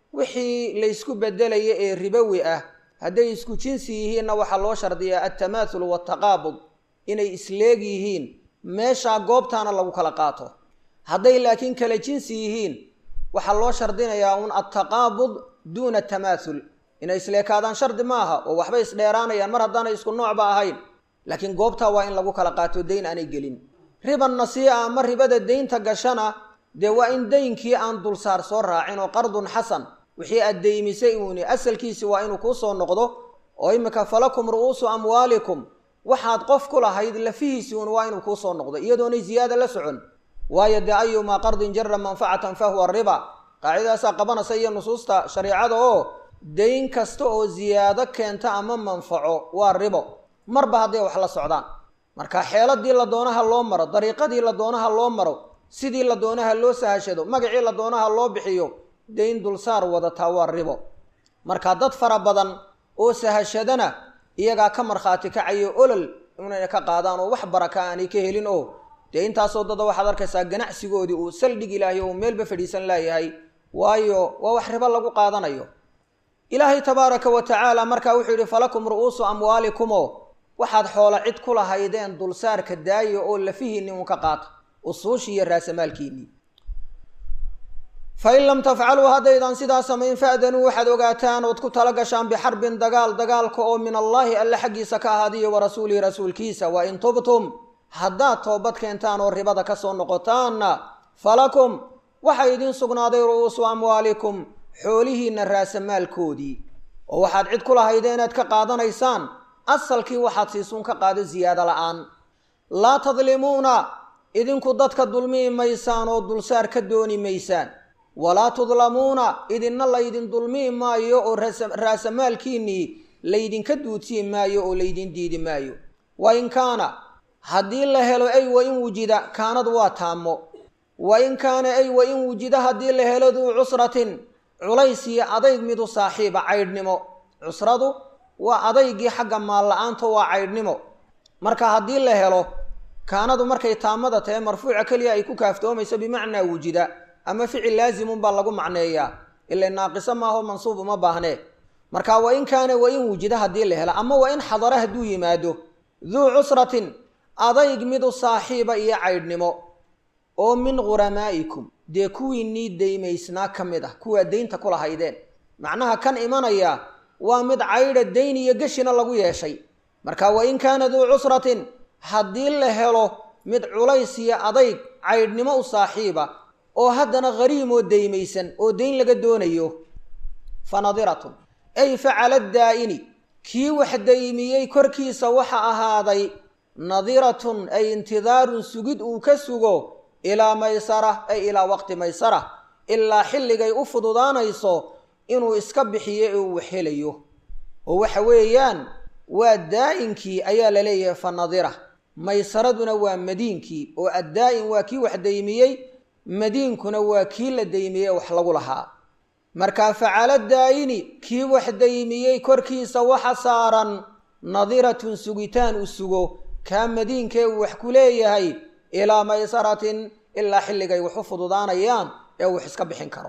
wixii laysku bedelaya ee ribowi ah hadday isku jinsi yihiinna waxaa loo shardiyaa altamaathul waltaqaabud inay isleeg yihiin meeshaa goobtaana lagu kala qaato hadday laakiin kala jinsi yihiin waxaa loo shardinayaa un altaqaabud duuna tamaathul inay isleekaadaan shardi maaha oo waxbay isdheeraanayaan mar haddaanay isku noocba ahayn laakiin goobtaa waa in lagu kala qaato dayn aanay gelin riban nasii'a ama ribada daynta gashana dee waa in daynkii aan dulsaar soo raacin oo qardun xasan wixii aad deymisay uuni asalkiisi waa inuu kuu soo noqdo oo iminka falakum ru'uusu amwaalikum waxaad qof ku lahayd lafihiisi uun waa inuu kuu soo noqdo iyadoonay ziyaada la socon waayo dee ayumaa qardin jara manfacatan fa huwa riba qaacidadaasaa qabanaysa iyo nusuusta shareicada oo dayn kasta oo ziyaado keenta ama manfaco waa ribo marba hadday wax la socdaan marka xeeladii la doonaha loo maro dariiqadii la doonaha loo maro sidii la doonaha loo sahashado magacii la doonaha loo bixiyo dayn dulsaar wadataa waa ribo marka dad fara badan oo sahashadana iyagaa ka markhaati kacayo olol inayna ka qaadaan oo wax baraka aanay ka helin oo dee intaasoo dada waxaad arkaysaa ganacsigoodii uu saldhig ilaahay oo meelba fadhiisan laayahay waayo waa wax ribo lagu qaadanayo ilaahay tabaaraka wa tacaala markaa wuxuu yidhi falakum ru'uusu amwaalikumoo waxaad xoolo cid ku lahaydeen dulsaarka daaya oo lafihiinni uun ka qaata usuushii iyo raasamaalkiinnii fain lam tafcaluu haddaydan sidaa samayn fa'danuu waxaad ogaataan ood ku tala gashaan bixarbin dagaal dagaalka oo min allaahi alle xaggiisa ka ahaadiyo wa rasuulihi rasuulkiisa wa in tubtum haddaad toobad keentaan oo ribada ka soo noqotaanna falakum waxaa idiin sugnaaday ru'uusu amwaalikum xoolihiinna raasamaalkoodii oo waxaad cid ku lahayde inaad ka qaadanaysaan asalkii waxaad siisuun ka qaado ziyaado la'aan laa tadlimuuna idinku dadka dulmihi maysaan oo dulsaar ka dooni maysaan walaa tudlamuuna idinna laydin dulmihi maayo oo raasamaalkiinnii laydinka duudsiin maayo oo laydin diidi maayo wa in kaana haddii la helo ay wa in wujida kaanad waa taamo wa in kaana ay wa in wujida haddii la helo duu cusratin culays iyo adayg midu saaxiiba caydhnimo cusradu waa adaygii xagga maal la-aanta waa caydhnimo marka haddii la helo kaanadu markay taamada tahe marfuuca keliya ay ku kaaftoomayso bimacnaa wujida ama ficil laazimun baa lagu macneeyaa ila naaqiso maaho mansuub uma baahnee marka wa in kaana wa in wujida haddii la helo ama wa in xadara hadduu yimaado duu cusratin adayg midu saaxiiba iyo caydhnimo oo min ghuramaa'ikum dee kuwiinnii daymaysnaa ka mid ah kuwaa deynta ku lahaydeen macnaha kan imanaya waa mid caydha dayn iyo geshina lagu yeeshay marka wa in kaana duu cusratin haddii la helo mid culays iyo adayg caydhnimo u saaxiiba oo haddana hariim oo daymaysan oo dayn laga doonayo fa nadiratun ay facala daa'ini kii wax daymiyey korkiisa waxa ahaaday nadiratun ay intidaarun sugid uu ka sugo ilaa maysara ay ilaa waqti maysara ilaa xilligay u fududaanayso inuu iska bixiyo ee uu helayo oo waxa weeyaan waa daa-inkii ayaa la leeyahay fa nadira maysaraduna waa madiinkii oo addaa-in waa kii wax daymiyey madiinkuna waa kii la daymiyey wax lagu lahaa markaa facala daayini kii wax daymiyey korkiisa waxa saaran nadiratun sugitaan u sugo kaa madiinkee uu wax ku leeyahay ilaa maysaratin ilaa xilligay wax u fududaanayaan ee wax iska bixin karo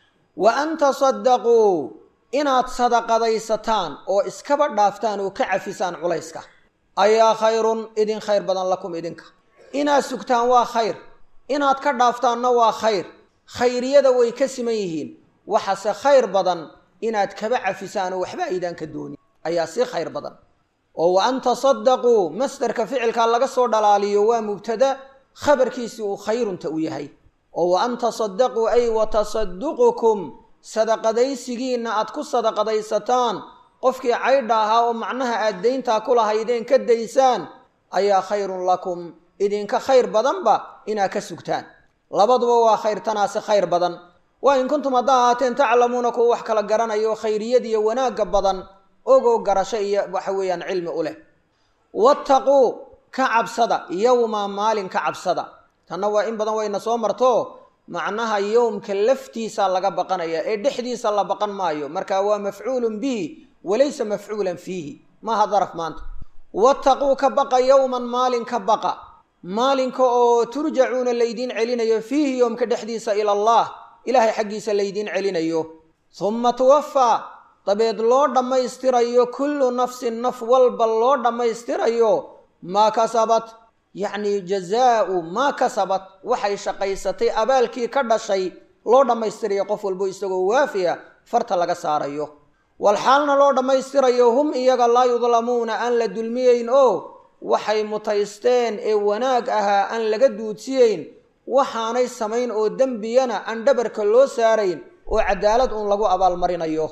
wa an tasadaquu inaad sadaqadaysataan oo iskaba dhaaftaan oo ka cafisaan culayska ayaa khayrun idin khayr badan lakum idinka inaad sugtaan waa khayr inaad ka dhaaftaanna waa khayr khayriyada way ka siman yihiin waxase khayr badan inaad kaba cafisaan oo waxba aydaan ka doonin ayaa sii khayr badan oo wa an tasadaquu masdarka ficilkaa laga soo dhalaaliyo waa mubtada khabarkiisii uu khayrunta u yahay oo wa an tasadaquu ay wa tasaduqukum sadaqadaysigiinna aad ku sadaqadaysataan qofkii caydha ahaa oo macnaha aad dayntaa ku lahaydeen ka daysaan ayaa khayrun lakum idinka khayr badanba inaad ka sugtaan labaduba waa khayr tanaasi khayr badan waa in kuntum haddaa ahaateen taclamuuna kuwa wax kala garanayo khayriyad iyo wanaagga badan ogoo garasho iyo waxa weeyaan cilmi u leh wattaquu ka cabsada yowma maalin ka cabsada tanna waa in badan wayna soo marto macnaha yowmka laftiisa laga baqanaya ee dhexdiisa la baqan maayo marka waa mafcuulun bihi walaysa mafcuulan fiihi maaha daraf maanta wattaquu ka baqa yowman maalin ka baqa maalinka oo turjacuuna laydiin celinayo fiihi yowmka dhexdiisa ila allah ilaahay xaggiisa laydiin celinayo humma tuwafaa dabeed loo dhammaystirayo kullu nafsin naf walba loo dhammaystirayo maa kasabat yacni jazaau maa kasabat waxay shaqaysatay abaalkii ka dhashay loo dhammaystirayo qof walbo isagoo waafiya farta laga saarayo walxaalna loo dhammaystirayo hum iyaga laa yudlamuuna aan la dulmiyeyn oo waxay mutaysteen ee wanaag ahaa aan laga duudsiyeyn waxaanay samayn oo dembiyana aan dhabarka loo saarayn oo cadaalad uun lagu abaalmarinayo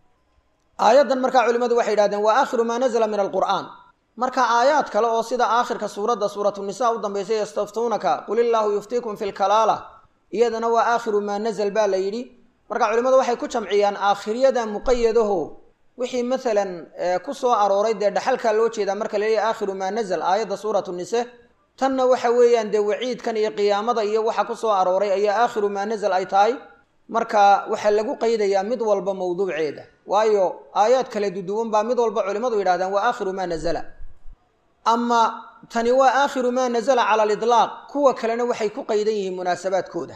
aayaddan markaa culimmadu waxay yidhahdeen waa aakhiru maa nazla min alqur'aan marka aayaad kale oo sida aakhirka suuradda suuratunisaa u dambaysay yastaftuunaka qul illaahu yuftiikum fi lkalaala iyadana waa aakhiru maa nazl baa la yidhi marka culimmadu waxay ku jamciyaan aakhiriyada muqayadaho wixii maalan ku soo arooray dee dhaxalkaa loo jeedaa marka la leeyahy aakhiru maa nazl aayadda suuratu nise tanna waxa weeyaan dee waciidkan iyo qiyaamada iyo waxa ku soo arooray ayaa aakhiru maa nazl ay tahay marka waxaa lagu qaydayaa mid walba mawduuceeda waayo aayaad kale duduwan baa mid walba culimmadu yidhahdaan waa aakhiru maa nazala ama tani waa aakhiru maa nazala cala aliطlaaq kuwa kalena waxay ku qaydan yihiin munaasabaadkooda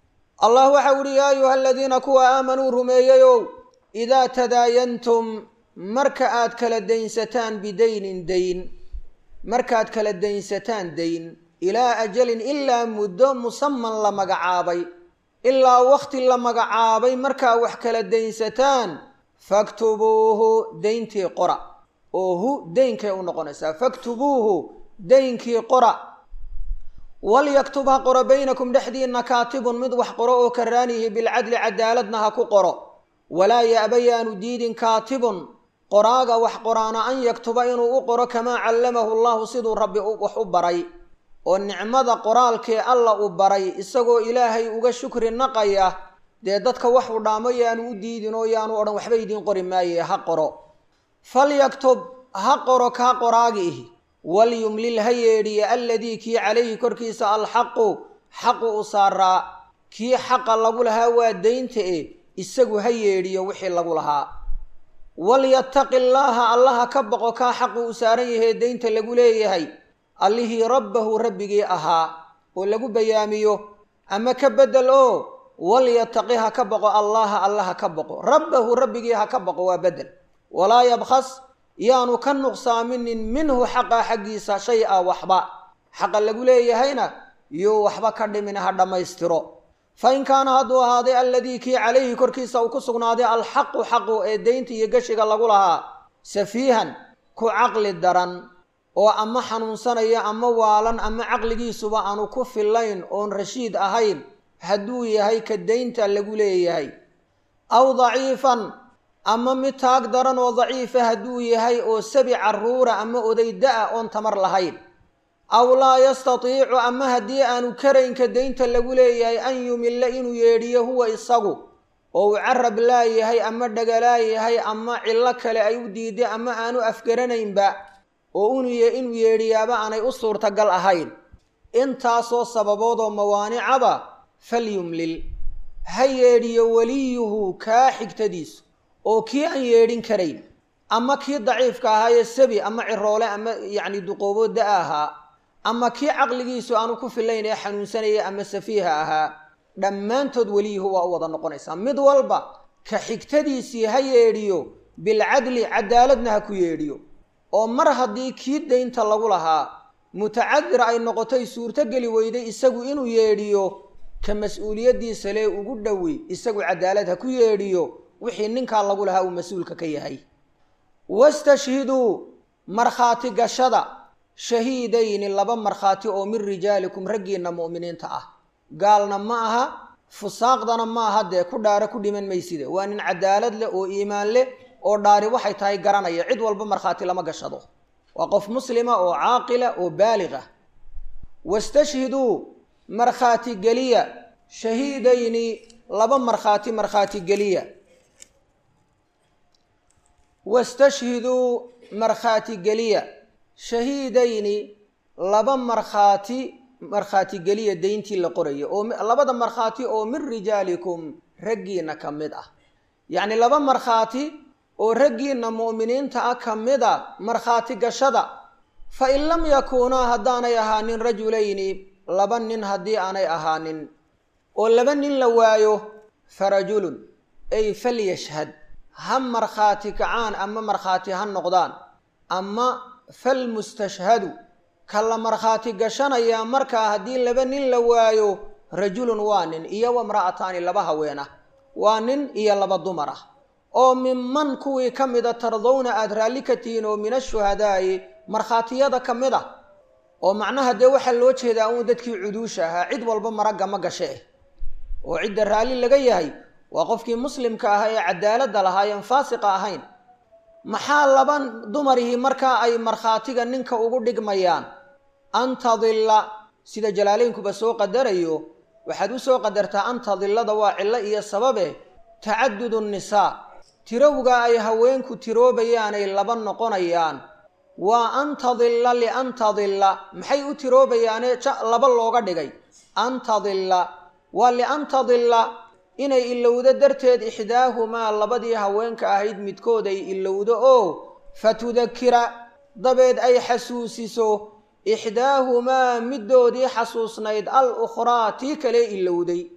allah waxa uhi yaa ayuha aladiina kuwa aamanuu rumeeyeyow idaa tadaayantum marka aad kala daynsataan bidaynin dayn markaad kala daynsataan dayn ilaa ajalin ilaa muddo musaman la magacaabay ilaa wakhti la magacaabay markaa wax kala daynsataan faktubuuhu dayntii qora oo hu daynkay u noqonaysaa faktubuuhu daynkii qora walyktub ha qoro baynakum dhexdiinna kaatibun mid wax qoro oo karaanihi bilcadli cadaaladna ha ku qoro walaa ya'ba yaanu diidin kaatibun qoraaga wax qoraana an yaktuba inuu u qoro kamaa callamahu llahu siduu rabbi wax u baray oo nicmada qoraalkee alla u baray isagoo ilaahay uga shukri naqaya dee dadka wax u dhaamo yaanu u diidin oo yaanu odhan waxba idiin qori maaye ha qoro falyaktub ha qoro kaa qoraagi ihi walyumlil ha yeedhiya alladii kii calayhi korkiisa alxaqu xaqu u saaraa kii xaqa lagu lahaa waa daynta e isagu ha yeedhiyo wixii lagu lahaa walyattaqi llaaha allaha ka boqo kaa xaqu u saaran yahee daynta lagu leeyahay allihii rabbahu rabbigii ahaa oo lagu bayaamiyo ama ka beddel oo walyataqi ha ka boqo allaha allaha ka boqo rabbahu rabbigii ha ka boqo waa beddel walaa yabkhas yaanu ka nuqsaaminin minhu xaqa xaggiisa shay a waxba xaqa lagu leeyahayna yuu waxba ka dhimin ha dhammaystiro fa in kaana hadduu ahaaday alladii kii calayhi korkiisa uu ku sugnaaday alxaqu xaqu ee deynta iyo geshiga lagu lahaa safiihan ku caqli daran oo ama xanuunsanaya ama waalan ama caqligiisuba aanu ku fillayn oon rashiid ahayn hadduu yahay ka daynta lagu leeyahay aw daciifan ama mid taag daran oo daciifa hadduu yahay oo sabi carruura ama oday da-a oon tamar lahayn aw laa yastatiicu ama haddii aanu karaynka daynta lagu leeyahay an yumilla inuu yeedhiyo huwa isagu oo uu carab laayahay ama dhagalaayahay ama cillo kale ay u diiday ama aanu afgaranaynba oo inuu yeedhiyaaba aanay u suurtagal ahayn intaasoo sababoodoo mawaanicaba falyumlil ha yeedhiyo weliyuhu kaa xigtadiisu oo kii aan yeedhin karayn ama kii daciifka ahaayee sabi ama ciroole ama yacni duqoobo da ahaa ama kii caqligiisu aanu ku filayn ee xanuunsanaya ama safiiha ahaa dhammaantood weliyuhu waa u wada noqonaysaa mid walba ka xigtadiisii ha yeedhiyo bilcadli cadaaladna ha ku yeedhiyo oo mar haddii kii daynta lagu lahaa mutacadir ay noqotay suurtogeli weyday isagu inuu yeedhiyo ka mas-uuliyaddiisa lee ugu dhowi isagu cadaalad ha ku yeedhiyo wixii ninkaa lagu lahaa uu mas-uulka ka yahay wastashhiduu markhaati gashada shahiidayni laba markhaati oo min rijaalikum raggiinna mu'miniinta ah gaalna ma aha fusaaqdana ma aha dee ku dhaara ku dhiman mayside waa nin cadaalad leh oo iimaan leh oo dhaari waxay tahay garanaya cid walba markhaati lama gashado waa qof muslima oo caaqila oo baaliga wastashhiduu markhaati geliya shahiidayni laba markhaati markhaati geliya wastashhiduu markhaati geliya shahiidayni laba markhaati markhaati geliya dayntii la qoraya oo labada markhaati oo min rijaalikum raggiinna ka mid ah yacni laba markhaati oo raggiinna mu'miniinta ah ka mid a markhaati gashada fa in lam yakuunaa haddaanay ahaanin rajulayni laba nin haddii aanay ahaanin oo laba nin la waayo fa rajulun ay falyashhad ha markhaati kacaan ama markhaati ha noqdaan ama falmustashhadu ka la markhaati gashanayaa markaa haddii laba nin la waayo rajulun waa nin iyo wamra'ataani laba haween ah waa nin iyo laba dumar ah oo minman kuwii ka mida tardowna aada raalli ka tihiin oo min ashuhadaa'i markhaatiyada ka mid ah oo macnaha dee waxaa loo jeedaa uun dadkii cuduusha ahaa cid walba maragga ma gashe eh oo cidda raalli laga yahay waa qofkii muslimka ahaa ee cadaaladda lahaayeen faasiqa ahayn maxaa laba dumarihii markaa ay markhaatiga ninka ugu dhigmayaan an tadilla sida jalaaleynkuba soo qadarayo waxaad u soo qadartaa an tadillada waa cillo iyo sababe tacadudu nisaa tirowga ay haweenku tiroobayaanay laba noqonayaan waa an tadilla lian tadilla maxay u tiroobayaane laba looga dhigay an tadilla waa lian tadilla inay ilowdo darteed ixdaahumaa labadii haweenka ahayd midkood ay ilowdo oo fatudakira dabeed ay xasuusiso ixdaahumaa middoodii xasuusnayd al ukhraa tii kale ilowday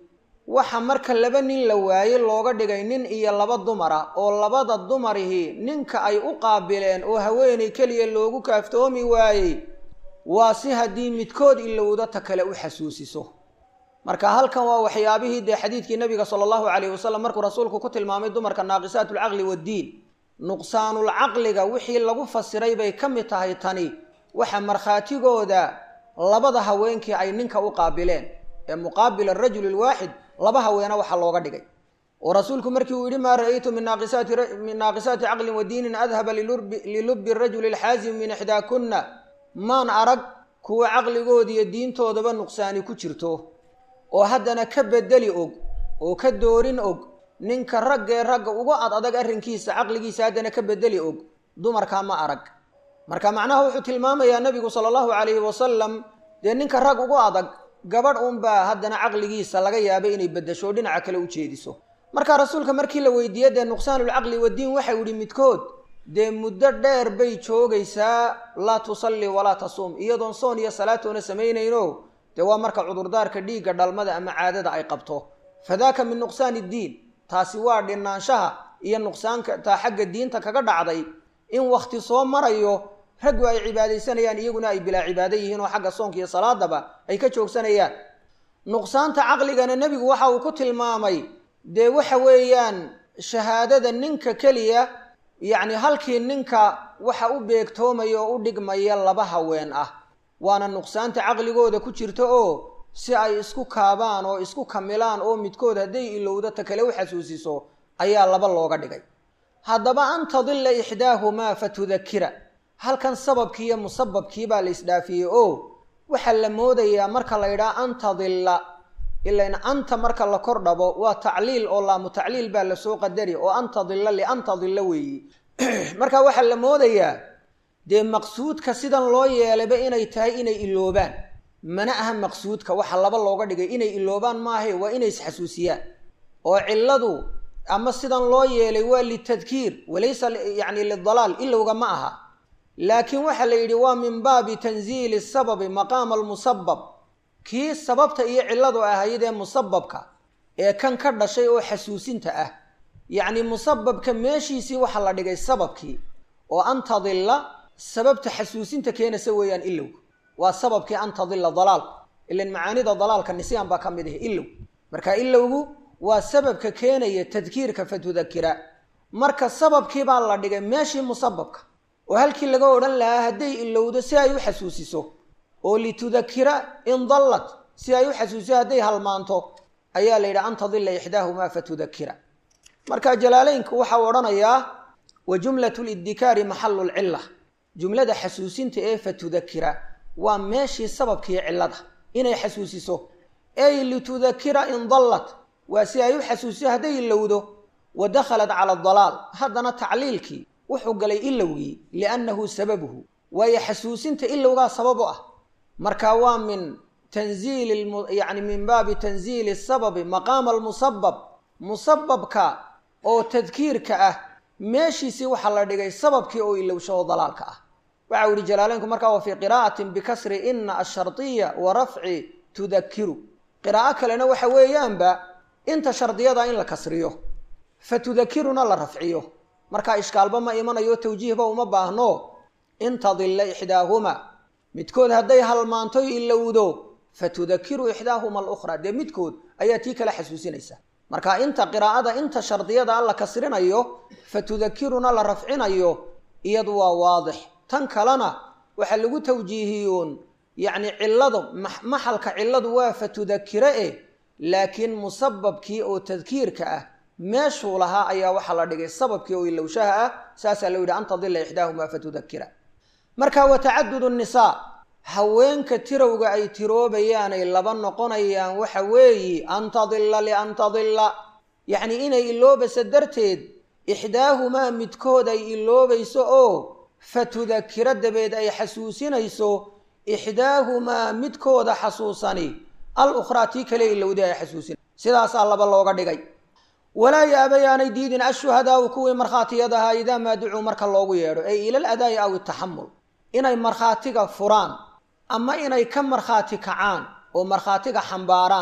waxa marka laba nin la waaye looga dhigay nin iyo laba dumar ah oo labada dumarihii ninka ay u qaabileen oo haweenay keliya loogu kaaftoomi waayey waa si haddii midkood ilowda ta kale u xasuusiso marka halkan waa waxyaabihii dee xadiidkii nabiga sala allahu calayhi wasalam markuu rasuulku ku tilmaamay dumarka naaqisaat lcaqli waddiin nuqsaanulcaqliga wixii lagu fasiray bay ka mid tahay tani waxa markhaatigooda labada haweenkii ay ninka u qaabileen ee muqaabila arajuli alwaaxid laba haweena waxaa looga dhigay oo rasuulku markii uu yidhi maa ra'aytu min naaqisaati caqlin wa diinin adhaba lilubbi rajuli alxaazimi min ixdaakunna maan arag kuwa caqligoodiiyo diintoodaba nuqsaani ku jirto oo haddana ka bedeli og oo ka doorin og ninka raggee ragga uga ad adag arrinkiisa caqligiisa haddana ka bedeli og dumarkaa ma arag marka macnaha wuxuu tilmaamayaa nebigu sala allahu calayhi wasalam dee ninka rag ugu adag gabadh unbaa haddana caqligiisa laga yaabay inay beddesho dhinaca kale u jeediso marka rasuulka markii la weydiiyey dee nuqsaanulcaqli waddiin waxau yihi midkood dee muddo dheer bay joogaysaa laa tusalli walaa tasuum iyadoon soon iyo salaatoona samaynayno dee waa marka cudurdaarka dhiigga dhalmada ama caadada ay qabto fadaaka min nuqsaani iddiin taasi waa dhinaanshaha iyo nuqsaanka taa xagga diinta kaga dhacday in wakhti soo marayo raggu ay cibaadaysanayaan iyaguna ay bilaa cibaado yihiin oo xagga soonka iyo salaadaba ay ka joogsanayaan nuqsaanta caqligana nebigu waxa uu ku tilmaamay dee waxa weeyaan shahaadada ninka keliya yacni halkii ninka waxa u beegtoomaya oo u dhigmaya laba haween ah waana nuqsaanta caqligooda ku jirta oo si ay isku kaabaan oo isku kamilaan oo midkood hadday ilowda ta kale u xasuusiso ayaa laba looga dhigay haddaba an tadilla ixdaahumaa fatudakira halkan sababkii iyo musababkii baa la isdhaafiyey oo waxaa la moodayaa marka la yidhaha an tadilla ilain anta marka la kor dhabo waa tacliil oo laamu tacliil baa lasoo qadari oo an tadilla lian tadilla weeyi marka waxaa la moodayaa dee maqsuudka sidan loo yeelayba inay tahay inay iloobaan mana aha maqsuudka waxa laba looga dhigay inay iloobaan maahe waa inay isxasuusiyaan oo cilladu ama sidan loo yeelay waa litadkiir walaysa yacni lidalaal ilowga ma aha laakiin waxaa la yidhi waa min baabi tanziili sababi maqaama almusabab kii sababta iyo cilladu ahayd ee musababka ee kan ka dhashay oo xasuusinta ah yacni musababka meeshiisii waxaa la dhigay sababkii oo an tadilla sababta xasuusinta keenaysa weeyaan ilowga waa sababkii an tadilla dalaal ilan macaanida dalaalka nisyaan baa ka mid ah ilow marka ilowgu waa sababka keenaya tadkiirka fatudakira marka sababkii baa la dhigay meeshii musababka oo halkii laga odhan lahaa hadday ilowdo si ay u xasuusiso oo litudakira in dallat si ay u xasuusiso hadday halmaanto ayaa la yidhi an tadilla ixdaahumaa fatudakira marka jalaaleynku waxau odhanayaa wa jumlatu lidikaari maxalu lcilla jumlada xasuusinta ee fatudakira waa meeshii sababkii cillada inay xasuusiso ey litudakira in dallat waa si ay u xasuusiso hadday ilowdo wa dakhalat cala adalaal haddana tacliilkii wuxuu galay ilowgii liannahu sababuhu waayo xasuusinta ilowgaa sabab u ah marka waa min tanziili yani min baabi tanziili sababi maqaama almusabab musababka oo tadkiirka ah meeshiisii waxaa la dhigay sababkii oo ilowsho oo dalaalka ah waxa u yihi jalaaleynku markaa wa fii qiraa'atin bikasri ina ashardiya wa rafci tudakiru qiraa'o kalena waxa weeyaanba inta shardiyada in la kasriyo fa tudakiruna la rafciyo markaa ishkaalba ma imanayo tawjiihba uma baahno in tadilla ixdaahuma midkood hadday halmaanto ilowdo fatudakiru ixdaahuma alukhraa dee midkood ayaa tii kala xasuusinaysa marka inta qiraa'ada inta shardiyada a la kasrinayo fatudakiruna la rafcinayo iyadu waa waadix tan kalena waxaa lagu tawjiihiyuun yacni cilladu maxalka cilladu waa fatudakira eh laakiin musababkii oo tadkiirka ah meeshuu lahaa ayaa waxaa la dhigay sababkii oo ilowshaha ah saasaa loo yidhi an tadilla ixdaahumaa fatudakira marka wa tacadud nisaa haweenka tirowga ay tiroobayaanay laba noqonayaan waxa weeyi an tadilla lian tadilla yacni inay iloobayso darteed ixdaahumaa midkood ay iloobayso oo fatudakiro dabeed ay xasuusinayso ixdaahumaa midkooda xasuusani al ukhraa tii kale ilowday ay xasuusin sidaasaa laba looga dhigay walaa yaabayaanay diidin ashuhadaau kuwii markhaatiyadahaa idaa maa ducuu marka loogu yeedho ay ilal adaa'i aw itaxamul inay markhaatiga furaan ama inay ka markhaati kacaan oo markhaatiga xambaaraan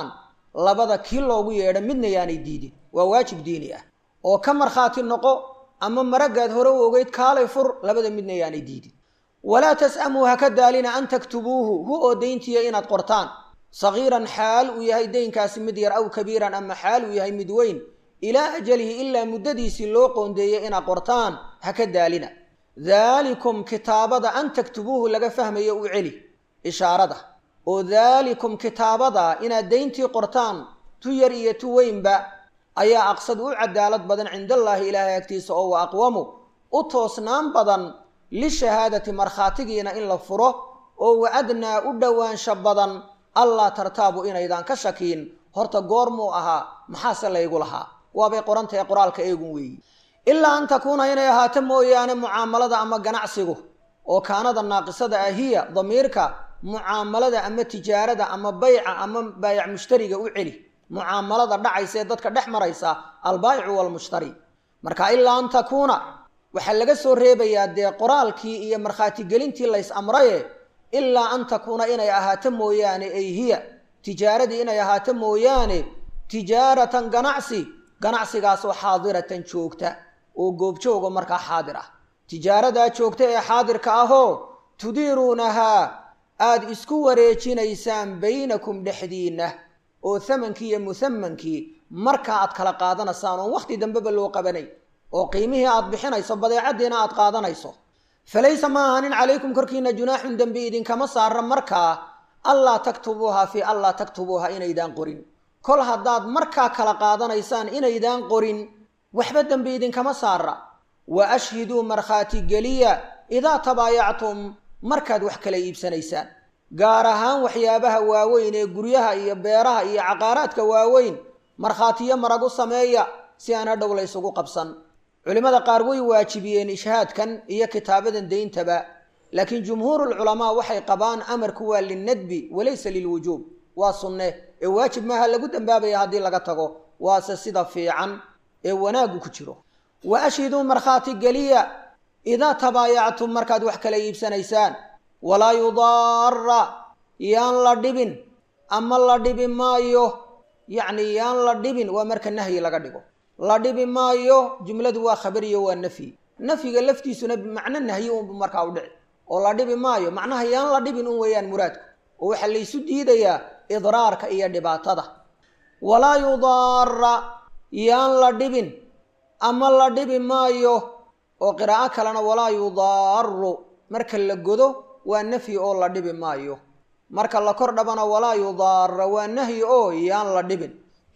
labada kii loogu yeedho midna yaanay diidin waa waajib diini ah oo ka markhaati noqo ama maraggaad hore u ogeyd kaalay fur labada midna yaanay diidin walaa tas'amuu ha ka daalina an taktubuuhu hu oo dayntiya inaad qortaan sagiiran xaal uu yahay daynkaasi mid yar aw kabiiran ama xaal uu yahay mid weyn ilaa ajalihi ilaa muddadiisii loo qoondeeyey inaad qortaan ha ka daalina daalikum kitaabada an taktubuuhu laga fahmayo u celi ishaarada oo daalikum kitaabada inaad dayntii qortaan tu yar iyo tu weynba ayaa aqsad u cadaalad badan cindallaahi ilaahay agtiisa oo wa aqwamu u toosnaan badan lishahaadati markhaatigiina in la furo oo wa adnaa u dhowaansha badan allaa tartaabu inaydaan ka shakiin horta goormuu ahaa maxaase laygu lahaa waabay qorantahay qoraalka eegun weeyi ilaa an takuuna inay ahaato mooyaane mucaamalada ama ganacsigu oo kaanada naaqisada ah hiya damiirka mucaamalada ama tijaarada ama bayca ama baayac mushtariga u celi mucaamalada dhacaysa ee dadka dhex maraysa albaayicu waalmushtari marka ilaa an takuuna waxaa laga soo reebayaa dee qoraalkii iyo markhaatigelintii lays amraye ilaa an takuuna inay ahaato mooyaane ay hiya tijaaradii inay ahaato mooyaane tijaaratan ganacsi ganacsigaasoo xaadiratan joogta oo goobjooga markaa xaadir ah tijaaradaa joogta ee xaadirka ahoo tudiiruunahaa aada isku wareejinaysaan baynakum dhexdiinna oo thamankii iyo muthamankii markaa aad kala qaadanaysaan oon wakhti dambeba loo qabanay oo qiimihii aad bixinayso badeecaddiina aad qaadanayso falaysa ma ahanin calaykum korkiina junaaxun dembi idinkama saara markaa allaa taktubuuha fii allaa taktubuuha inaydaan qorin kol haddaad markaa kala qaadanaysaan inaydaan qorin waxba dembi idinkama saara wa ashhiduu markhaati geliya idaa tabaayactum markaad wax kala iibsanaysaan gaar ahaan waxyaabaha waaweyn ee guryaha iyo beeraha iyo caqaaraadka waaweyn markhaatiyo marag u sameeya si aan hadhow la ysugu qabsan culimmada qaar way waajibiyeen ishhaadkan iyo kitaabadan deyntaba laakiin jumhuurulculamaa waxay qabaan amarku waa linnadbi walaysa lilwujuub waa sunne ee waajib maaha lagu dambaabaya haddii laga tago waase sida fiican ee wanaaggu ku jiro wa ashhiduu markhaati geliya idaa tabaayactum markaad wax kala iibsanaysaan walaa yudaara yaan la dhibin ama la dhibi maayo yacni yaan la dhibin waa marka nahyi laga dhigo la dhibi maayo jumladu waa khabariyo waa nafyi nafyiga laftiisuna bimacno nahyi unbu markaa u dhici oo la dhibi maayo macnaha yaan la dhibin un weeyaan muraadku oo waxaa laysu diidayaa idraarka iyo dhibaatada walaa yudaara yaan la dhibin ama la dhibi maayo oo qiraa'o kalena walaa yudaaru marka la godo waa nafyi oo la dhibi maayo marka la kor dhabana walaa yudaara waa nahyi oo yaan la dhibin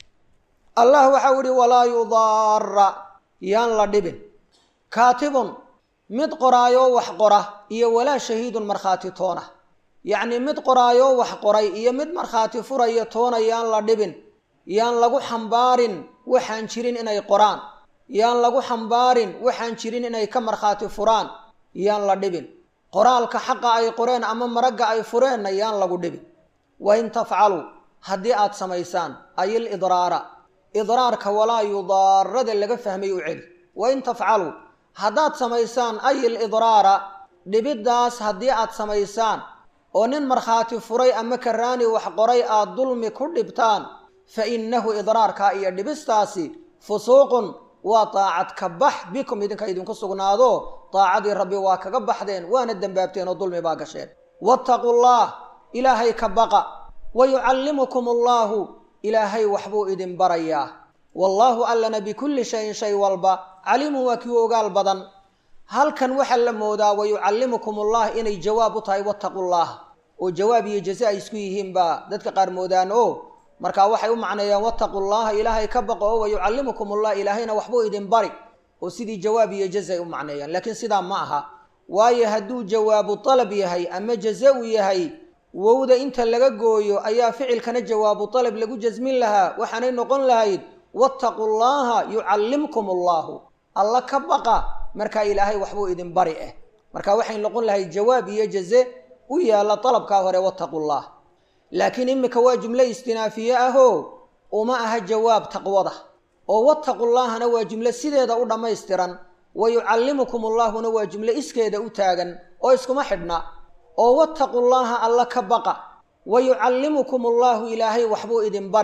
allah waxau ihi walaa yudaara yaan la dhibin kaatibun mid qoraayoo wax qora iyo walaa shahiidun markhaati toona yacnii mid qoraayoo wax qoray iyo mid markhaati furaya toona yaan la dhibin yaan lagu xambaarin waxaan jirin inay qoraan yaan lagu xambaarin waxaan jirin inay ka markhaati furaan yaan la dhibin qoraalka xaqa ay qoreen ama maragga ay fureenna yaan lagu dhibin wa in tafcaluu haddii aad samaysaan ayil idraara idraarka walaa yudaarada laga fahmay u celi wa in tafcaluu haddaad samaysaan ayil idraara dhibiddaas haddii aad samaysaan oo nin markhaati furay ama karaani wax qoray aad dulmi ku dhibtaan fa innahu idraarkaa iyo dhibistaasi fusuuqun waa daacad ka bax bikum idinka idinku sugnaado daacadii rabbi waa kaga baxdeen waana dembaabteen oo dulmi baa gasheen wattaquu llah ilaahay ka baqa wa yucallimukum allaahu ilaahay waxbuu idin barayaa wallaahu allana bikulli shayin shay walba caliimun waa kii ogaal badan halkan waxaa la moodaa wa yucallimukum ullah inay jawaab u tahay wattaqu llah oo jawaab iyo jaze ay isku yihiin baa dadka qaar moodaan o markaa waxay u macneeyaan wattaqu llaha ilaahay ka baqo oo wa yucallimukum ullah ilaahayna waxbuu idin bari oo sidii jawaab iyo jaze ay u macneeyaan laakiin sidaa ma aha waayo hadduu jawaabu dalab yahay ama jaze u yahay wowda inta laga gooyo ayaa ficilkana jawaabu dalab lagu jasmin lahaa waxaanay noqon lahayd wattaqu llaha yucallimkum allahu alla ka baqa markaa ilaahay waxbuu idin bari ah marka waxay noqon lahayd jawaab iyo jaze u yaalla dalabkaa hore wattaqu llah laakiin imika waa jumlo istinaafiye ahoo uma aha jawaab taqwada oo wattaqu llahana waa jumlo sideeda u dhammaystiran wa yucallimukum ullahuna waa jumlo iskeeda u taagan oo iskuma xidhna oo wattaqu llaha alla ka baqa wa yucallimukum ullahu ilaahay waxbuu idin bari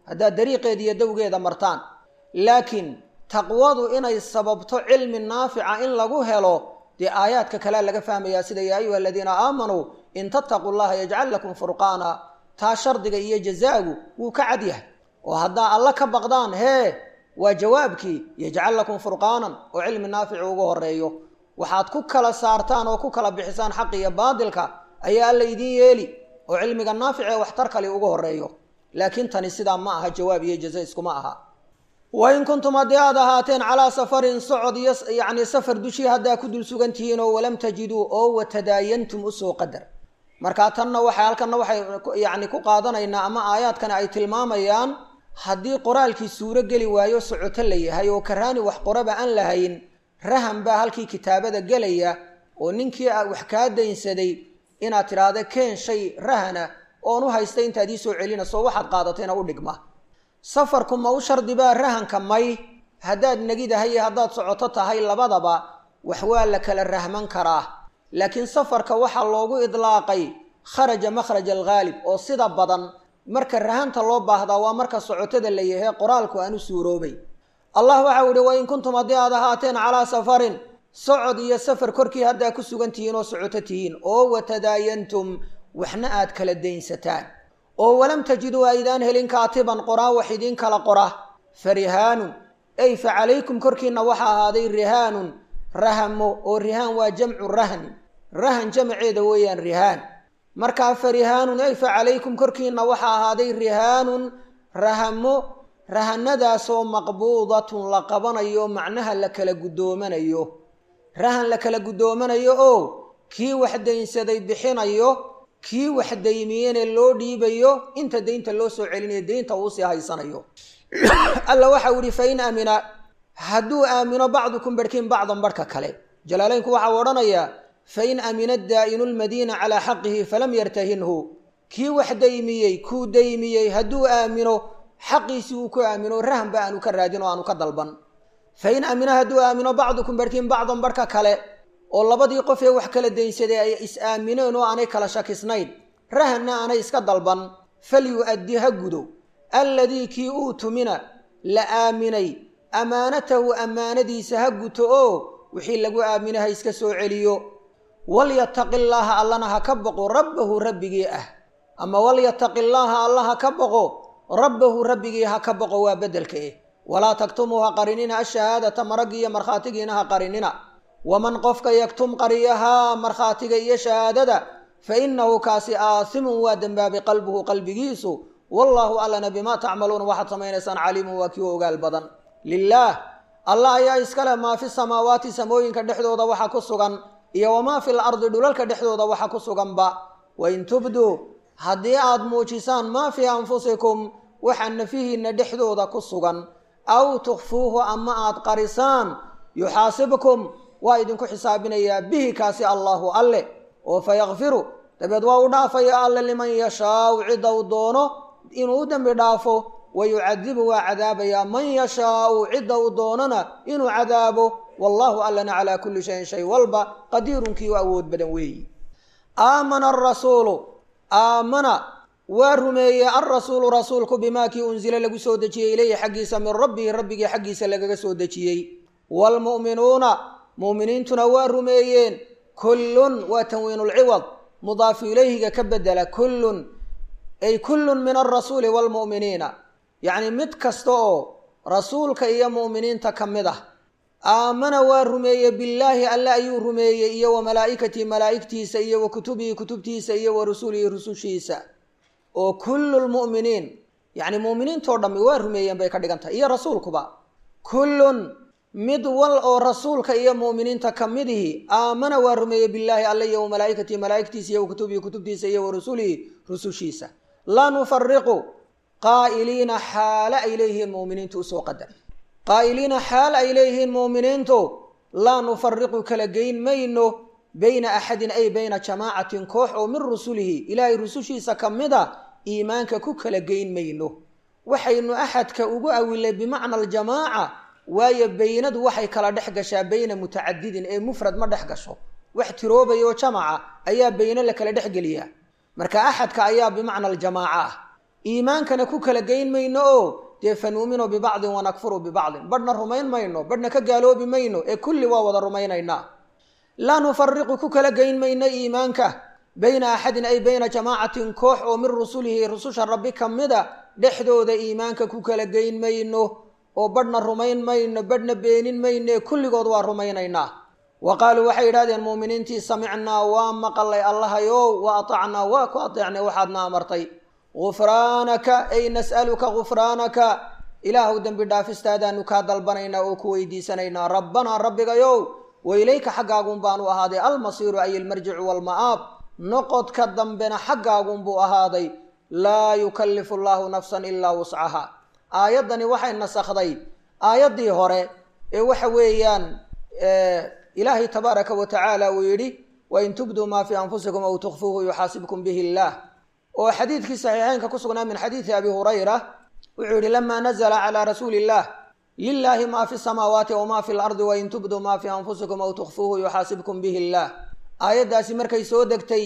haddaad dariiqeeda iyo dowgeeda martaan laakiin taqwadu inay sababto cilmi naafica in lagu helo dee aayaadka kalea laga fahmayaa sida yaa ayuha aladiina aamanuu in tattaquu llaha yajcal lakum furqaana taa shardiga iyo jazaagu wuu ka cad yahay oo haddaa alla ka baqdaan hee waa jawaabkii yajcal lakum furqaanan oo cilmi naafici ugu horeeyo waxaad ku kala saartaan oo ku kala bixisaan xaq iyo baadilka ayaa alla idiin yeeli oo cilmiga naafic ee waxtar kale ugu horeeyo laakiin tani sidaa ma aha jawaab iyo jaza iskuma aha wain kuntum haddii aad ahaateen calaa safarin socod iyo yacni safar dushii haddaa ku dul sugan tihiin oo walam tajiduu oo watadaayantum usoo qadar markaa tanna waxay halkanna waxay yacni ku qaadanaynaa ama aayaadkani ay tilmaamayaan haddii qoraalkii suuro geli waayo socoto la yahay oo karaani wax qoraba aan lahayn rahan baa halkii kitaabada gelaya oo ninkii wax kaa daynsaday inaad tidhaahda keen shay rahana oon u haystay intaad ii soo celinayso waxaad qaadatayna u dhigma safarku ma u shardi baa rahanka may haddaad negidahay iyo haddaad socoto tahay labadaba wax waa la kala rahman karaa laakiin safarka waxaa loogu idlaaqay kharaja makhraj alghaalib oo sida badan marka rahanta loo baahdaa waa marka socotada la yahay qoraalku aan u suuroobay allah waxau ihi wain kuntum haddii aad ahaateen calaa safarin socod iyo safar korkii haddaa ku sugan tihiin oo socoto tihiin oo watadaayantum waxna aad kala daynsataan oo walam tajiduu aydaan helin kaatiban qoraa wax idiin kala qora fa rihaanun ay fa calaykum korkiinna waxaa ahaaday rihaanun rahamo oo rihaan waa jamcu rahnin rahan jamaceeda weeyaan rihaan markaa fa rihaanun ay fa calaykum korkiinna waxaa ahaaday rihaanun rahamo rahanadaasoo maqbuudatun la qabanayo macnaha la kala guddoomanayo rahan la kala guddoomanayo oo kii wax daynsaday bixinayo kii wax daymiyene loo dhiibayo inta daynta loo soo celinayo daynta uusii haysanayo alla waxau yihi fa in aamina hadduu aamino bacdukum barhkiin bacdan barhka kale jalaalaynku waxau odhanayaa fa in amina daa'inu lmadiina calaa xaqihi falam yartahinhu kii wax daymiyey kuu daymiyey hadduu aamino xaqiisii uu ku aamino rahanba aanu ka raadin oo aanu ka dalban fa in aamina hadduu aamino bacdukum barhkiin bacdan barhka kale oo labadii qof ee wax kala daynsaday ay is-aamineen oo aanay kala shakisnayn rahanna aanay iska dalban falyu-addi ha gudo alladii kii uutumina la aaminay ammaanatahu ammaanadiisa ha guto oo wixii lagu aaminay ha iska soo celiyo walyataqi llaaha allana ha ka boqo rabbahu rabbigii ah ama walyataqi llaaha alla ha ka boqo rabbahu rabbigii ha ka boqo waa beddelka eh walaa taktumuu ha qarinina ashahaadata maraggii iyo markhaatigiina ha qarinina waman qofka yaktum qariyahaa markhaatiga iyo shahaadada fa innahu kaasi aasimun waa dembaabay qalbuhu qalbigiisu wallaahu allana bimaa tacmaluuna waxaad samaynaysaan caliimun waa kii u ogaal badan lilaah allah ayaa iskale maa fi samaawaati samooyinka dhexdooda waxa ku sugan iyo wamaa fil ardi dhulalka dhexdooda waxa ku suganba wain tubduu haddii aad muujisaan maa fii anfusikum waxa nafihiinna dhexdooda ku sugan aw tukfuuhu ama aad qarisaan yuxaasibkum waa idinku xisaabinayaa bihi kaasi allaahu alle oo fa yakfiru dabeed waa u dhaafaya alle liman yashaau cidda u doono inuu u dembi dhaafo wa yucadibu waa cadaabayaa man yashaau cidda u doonona inuu cadaabo wallaahu allana calaa kulli shayin shay walba qadiirunkii u awood badan weeyi aamana arasuulu aamana waa rumeeyey alrasuulu rasuulku bimaa kii unsila lagu soo dejiyey ilayhi xaggiisa min rabbihi rabbigii xaggiisa lagaga soo dejiyey waalmu'minuuna mu'miniintuna waa rumeeyeen kullun waa tanwiinulciwad mudaafu ilayhiga ka bedela kullun ay kullun min alrasuuli waalmu'miniina yacni mid kasta oo rasuulka iyo mu'miniinta ka mid ah aamana waa rumeeyey billaahi alle ayuu rumeeyey iyo wa malaa'ikatii malaa'igtiisa iyo wa kutubihi kutubtiisa iyo wa rusulihi rusushiisa oo kullu lmu'miniin yacni mu'miniintoo dhammi waa rumeeyeen bay ka dhigan tahay iyo rasuulkuba kullun mid wal oo rasuulka iyo mu'miniinta ka midihi aamana waa rumeeyey billaahi alle iyo wa malaa'ikatii malaa'igtiisa iyo wa kutubihi kutubtiisa iyo wa rusulihi rusushiisa laa nufariqu qaa'iliina xaale ay leeyihiin mu'miniintu usoo qadar qaa'iliina xaal ay leeyihiin mu'miniintu laa nufariqu kala geyn mayno bayna axadin ay bayna jamaacatin koox oo min rusulihi ilaahay rusushiisa ka mid a iimaanka ku kala geyn mayno waxaynu axadka ugu awilay bimacna aljamaaca waayo beynadu waxay kala dhex gashaa beyna mutacadidin ee mufrad ma dhex gasho wax tiroobayoo jamaca ayaa beyne la kala dhex geliyaa marka axadka ayaa bimacna aljamaaca ah iimaankana ku kala geyn mayno oo dee fa nuuminu bibacdin wanakfuru bibacdin badhna rumayn mayno badhna ka gaaloobi mayno ee kulli waa wada rumaynaynaa laa nufariqu ku kala geyn mayno iimaanka bayna axadin ay bayna jamaacatin koox oo min rusulihi rususha rabbi ka mida dhexdooda iimaanka ku kala geyn mayno oo badhna rumayn mayno badhna beenin mayno ee kulligood waa rumaynaynaa wa qaaluu waxay yidhahdeen muuminiintii samicnaa waa maqalay allahayow wa atacnaa waa ku ateecnay waxaadna amartay gufraanaka ay nas'aluka gufraanaka ilaahuw dembi dhaafistaadaanu kaa dalbanaynaa oo ku weydiisanaynaa rabbanaa rabbigayow wa ilayka xaggaagun baanu ahaaday almasiiru ay ilmarjicu waalma'aab noqodka dambena xaggaagunbuu ahaaday laa yukallifu allaahu nafsan ilaa wuscaha aayaddani waxay nasakhday aayaddii hore ee waxa weeyaan ilaahay tabaaraka wa tacaala uu yidhi wain tubduu maa fii anfusikum aw tukfuuhu yuxaasibkum bihi illaah oo xadiidkii saxiixeynka ku sugnaa min xadiidi abi hurayra wuxuu yidhi lamaa nazla calaa rasuuli illah lilaahi maa fi samaawaati wmaa fi lardi wain tubduu maa fii anfusikum aw tukfuuhu yuxaasibkum bihi illaah aayaddaasi markay soo degtay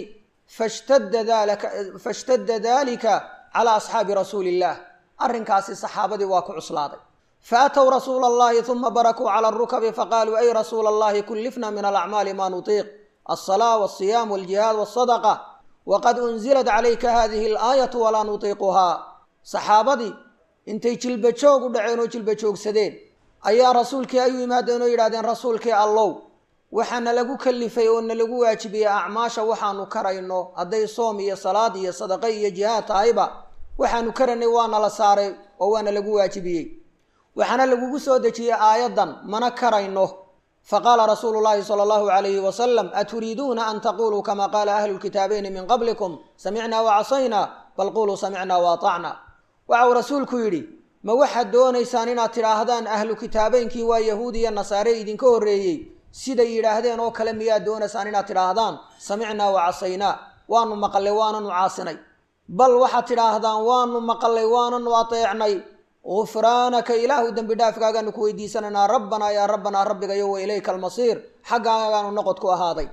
fashtadda dalika calaa asxaabi rasuuli illah arrinkaasi saxaabadii waa ku cuslaaday faatow rasuula allahi uma barakuu cala arukabi faqaaluu ay rasuula allahi kullifna min alacmaali maa nutiiq alsalaa walsiyaam waljihaad walsadaqa waqad unzilat calayka hadihi alaayatu walaa nutiiquhaa saxaabadii intay jilba joog u dhaceen oo jilba joogsadeen ayaa rasuulkii ay u yimaadeen oo yidhahdeen rasuulkii allow waxaana lagu kalifay oo na lagu waajibiyey acmaasha waxaanu karayno hadday soom iyo salaad iyo sadaqa iyo jihaad tahayba waxaanu karaynay waana la saaray oo waana lagu waajibiyey waxaana lagugu soo dejiyey aayaddan mana karayno faqaala rasuulu llaahi sala allahu calayhi wasalam aturiiduuna an taquluu kama qaala ahlu lkitaabayni min qablikum samicnaa wacasaynaa bal quluu samicnaa waatacna waxa uu rasuulku yidhi ma waxaad doonaysaan inaad tidhaahdaan ahlu kitaabaynkii waa yahuudi iyo nasaare idinka horreeyey siday yidhaahdeen oo kale miyaad doonaysaan inaad tidhaahdaan samicnaa wacasaynaa waanu maqallay waananu caasinay bal waxaad tidhaahdaan waanu maqallay waananu ateecnay gufraanaka ilaahu dembi dhaafkaagaanu ku weydiisanaynaa rabbanaa yaa rabbanaa rabbigayo wa ilayka almasiir xaggaagaanu noqod ku ahaaday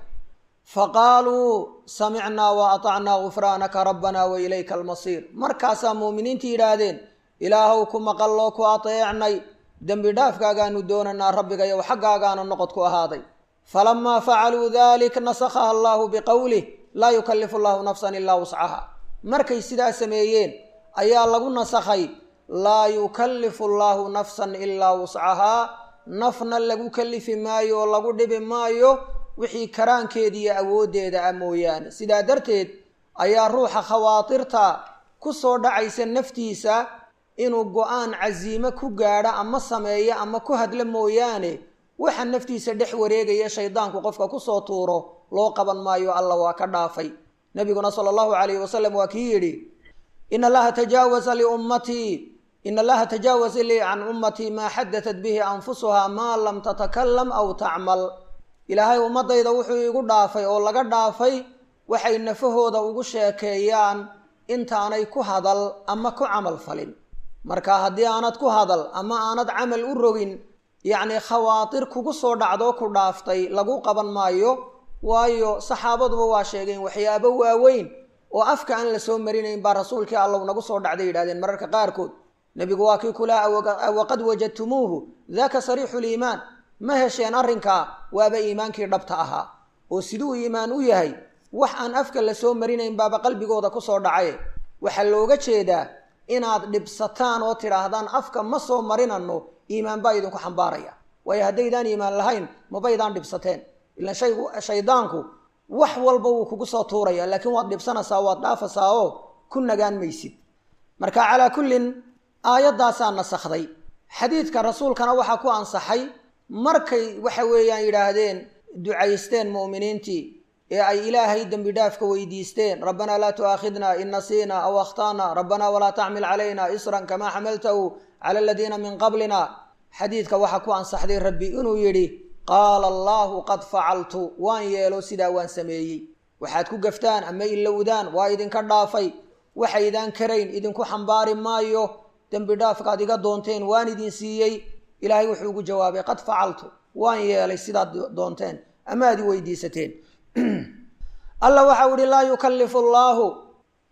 faqaaluu samicnaa wa atacnaa gufraanaka rabbanaa wa ilayka almasiir markaasaa muuminiintii yidhaahdeen ilaahow ku maqalloo ku ateecnay dembi dhaafkaagaanu doonanaa rabbigayow xaggaagaanu noqod ku ahaaday falamaa facaluu dalik nasakhaha allaahu biqowlih laa yukallifu allahu nafsan ilaa wuscaha markay sidaa sameeyeen ayaa lagu nasakhay laa yukallifu allaahu nafsan ilaa wuscahaa nafna lagu kallifi maayo oo lagu dhibi maayo wixii karaankeeda iyo awooddeeda ah mooyaane sidaa darteed ayaa ruuxa khawaatirta ku soo dhacaysa naftiisa inuu go-aan casiime ku gaadho ama sameeyo ama ku hadlo mooyaane waxa naftiisa dhex wareegaya shaydaanku qofka kusoo tuuro loo qaban maayo alla waa ka dhaafay nabiguna sala allahu calayhi wasalam waa kii yidhi in allaha tajaawaza liummatii in allaha tajaawaza lii can ummatii maa xadatat bihi anfusuhaa maa lam tatakalam aw tacmal ilaahay ummadayda wuxuu igu dhaafay oo laga dhaafay waxay nafahooda ugu sheekeeyaan intaanay ku hadal ama ku camal falin marka haddii aanad ku hadal ama aanad camal u rogin yacni khawaatir kugu soo dhacdoo ku dhaaftay lagu qaban maayo waayo saxaabaduba waa sheegeen waxyaabo waaweyn oo afka aan la soo marinayn baa rasuulkii allow nagu soo dhacday yidhahdeen mararka qaarkood nebigu waa kii kulaa waqad wajadtumuuhu daka sariixu liimaan ma hesheen arrinkaa waaba iimaankii dhabta ahaa oo siduu iimaan u yahay wax aan afka la soo marinayn baaba qalbigooda kusoo dhacaye waxaa looga jeedaa inaad dhibsataan oo tidhaahdaan afka ma soo marinano iimaan baa idinku xambaaraya waayo haddaydaan iimaan lahayn mabaydaan dhibsateen ilaan shaygu shaydaanku wax walba wuu kugu soo tuuraya laakiin waad dhibsanaysaa waad dhaafaysaa oo ku nagaan maysid marka calaa kullin aayaddaasaa nasakhday xadiidka rasuulkana waxaa ku ansaxay markay waxa weeyaan yidhaahdeen ducaysteen mu'miniintii ee ay ilaahay dembi dhaafka weydiisteen rabbanaa laa tu'aakhidna in nasiina aw akhtana rabbanaa walaa taxmil calayna isran kamaa xamaltahu cala aladiina min qablina xadiidka waxaa ku ansaxday rabbi inuu yidhi qaala allaahu qad facaltu waan yeelo sidaa waan sameeyey waxaad ku gaftaan ama ilowdaan waa idinka dhaafay waxaydaan karayn idinku xambaari maayo dembi dhaafkaad iga doonteen waan idin siiyey ilaahay wuxuu ugu jawaabay qad facaltu waan yeelay sidaad doonteen ama aad i weydiisateen alla waxau ihi laa yukallifu allaahu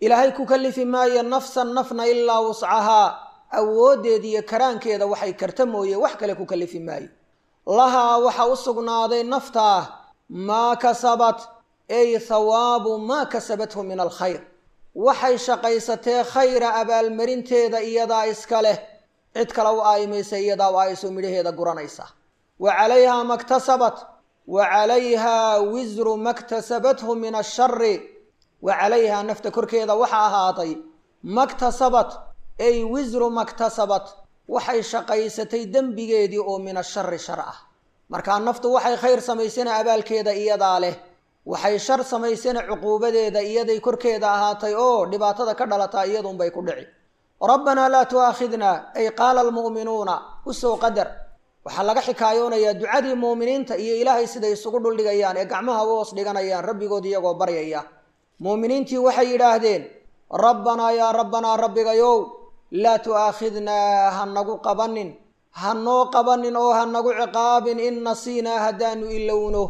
ilaahay ku kallifi maayo nafsan nafna ilaa wuscahaa awooddeeda iyo karaankeeda waxay karta mooye wax kale ku kallifi maayo lahaa waxa u sugnaaday naftaa maa kasabat ay thawaabu maa kasabathu min alkhayr waxay shaqaysatee khayra abaalmarinteeda iyadaa iska leh cid kale u aayimaysa iyadaa u aayso midhaheeda guranaysa wa calayhaa maktasabat wa calayhaa wisru maktasabathu min ashari wa calayhaa nafta korkeeda waxa ahaaday maktasabat ay wisru maktasabat waxay shaqaysatay dembigeedii oo min ashari shar ah markaa naftu waxay khayr samaysana abaalkeeda iyadaa leh waxay shar samaysana cuquubadeeda iyaday korkeeda ahaatay oo dhibaatada ka dhalataa iyadunbay ku dhici rabbanaa laa tu'aakhidna ay qaala almu'minuuna usoo qadar waxaa laga xikaayoonayaa ducadii muuminiinta iyo ilaahay siday isugu dhuldhigayaan ee gacmaha u hoos dhiganayaan rabbigood iyagoo baryaya muuminiintii waxay yidhaahdeen rabbanaa yaa rabbanaa rabbigayow laa tu'aakhidnaa ha nagu qabanin ha noo qabanin oo ha nagu ciqaabin in nasiinaa haddaanu ilowno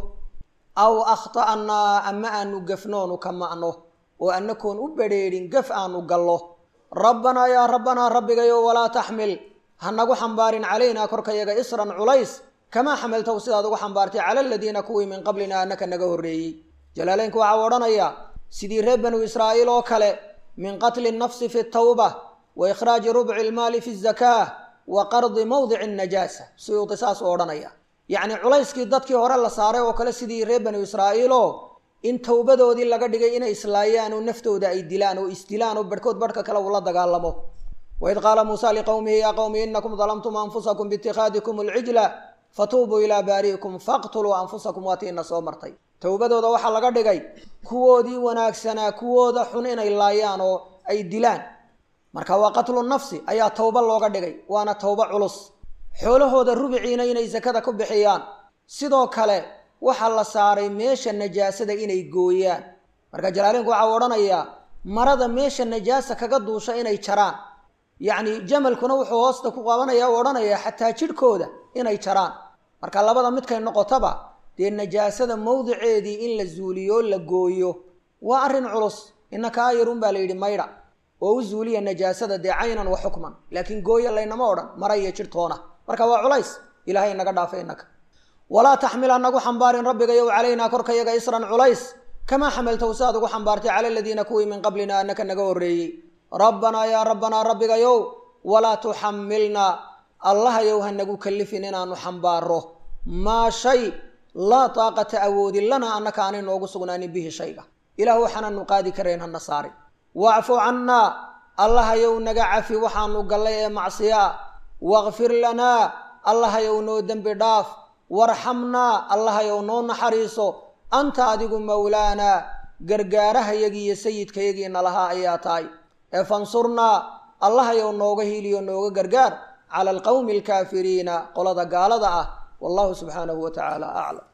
aw akhta'naa ama aanu gafnoonu ka ma'no oo annakoon u badrheedhin gaf aanu gallo rabbanaa yaa rabbanaa rabbigayow walaa taxmil ha nagu xambaarin calaynaa korkayaga isran culays kamaa xamaltahu sidaad ugu xambaartay cala aladiina kuwii min qablina annaka naga horreeyey jalaaleynku waxaa u odhanayaa sidii reer banu israa'iil oo kale min qatli nafsi fi tawba wa ikhraaji rubci ilmaali fi zakaa wa qardi mawdici najaasa suyuudi saas u odhanaya yacni culayskii dadkii hore la saaray oo kale sidii reer banu israa'iiloo in towbadoodii laga dhigay inay islaayaan oo naftooda ay dilaan oo isdilaan oo barhkood barhka kale uu la dagaalamo waid qaala muusa liqowmihi yaa qowmi inakum dalamtum anfusakum biitikhaadikum alcijla fatuubuu ilaa baari'ikum faqtuluu anfusakum waatiina soo martay towbadooda waxaa laga dhigay kuwoodii wanaagsanaa kuwooda xun inay laayaan oo ay dilaan marka waa qatlu nafsi ayaa towba looga dhigay waana towbo culus xoolahooda rubiciina inay sakada ku bixiyaan sidoo kale waxaa la saaray meesha najaasada inay gooyaan marka jalaalinku waxaa odhanayaa marada meesha najaasa kaga duusha inay jaraan yacni jamalkuna wuxuu hoosta ku qabanaya u odhanayaa xataa jidhkooda inay jaraan marka labada midkay noqotaba dee najaasada mawdiceedii in la zuuliyo la gooyo waa arrin culus innaka ayarun baa la yidhi maydha oo u zuuliya najaasada dee caynan wa xukman laakiin gooya laynama odhan mara iyo jidhtoona marka waa culays ilaahay naga dhaafa innaka walaa taxmil anagu xambaarin rabbigayow calaynaa korkayaga isran culays kamaa xamaltahu siaad ugu xambaartay cala aladiina kuwii min qablina annaka naga horreeyey rabbanaa yaa rabbanaa rabbigayow walaa tuxamilnaa allahayow ha nagu kallifin inaanu xambaaro maa shay laa taaqata awoodin lanaa annaka aanay noogu sugnaanin bihi shayga ilaah waxaananu qaadi karayn hana saarin wacfu cannaa allahayow naga cafi waxaanu gallay ee macsiyaa wakfir lanaa allahayow noo dembi dhaaf warxamnaa allahayow noo naxariiso anta adigu mawlaanaa gargaarahayagii iyo sayidkayagiina lahaa ayaa tahay ee fansurnaa allahayow nooga hiiliyo nooga gargaar cala alqowmi alkaafiriina qolada gaalada ah wallahu subxaanahu wa tacaala aclam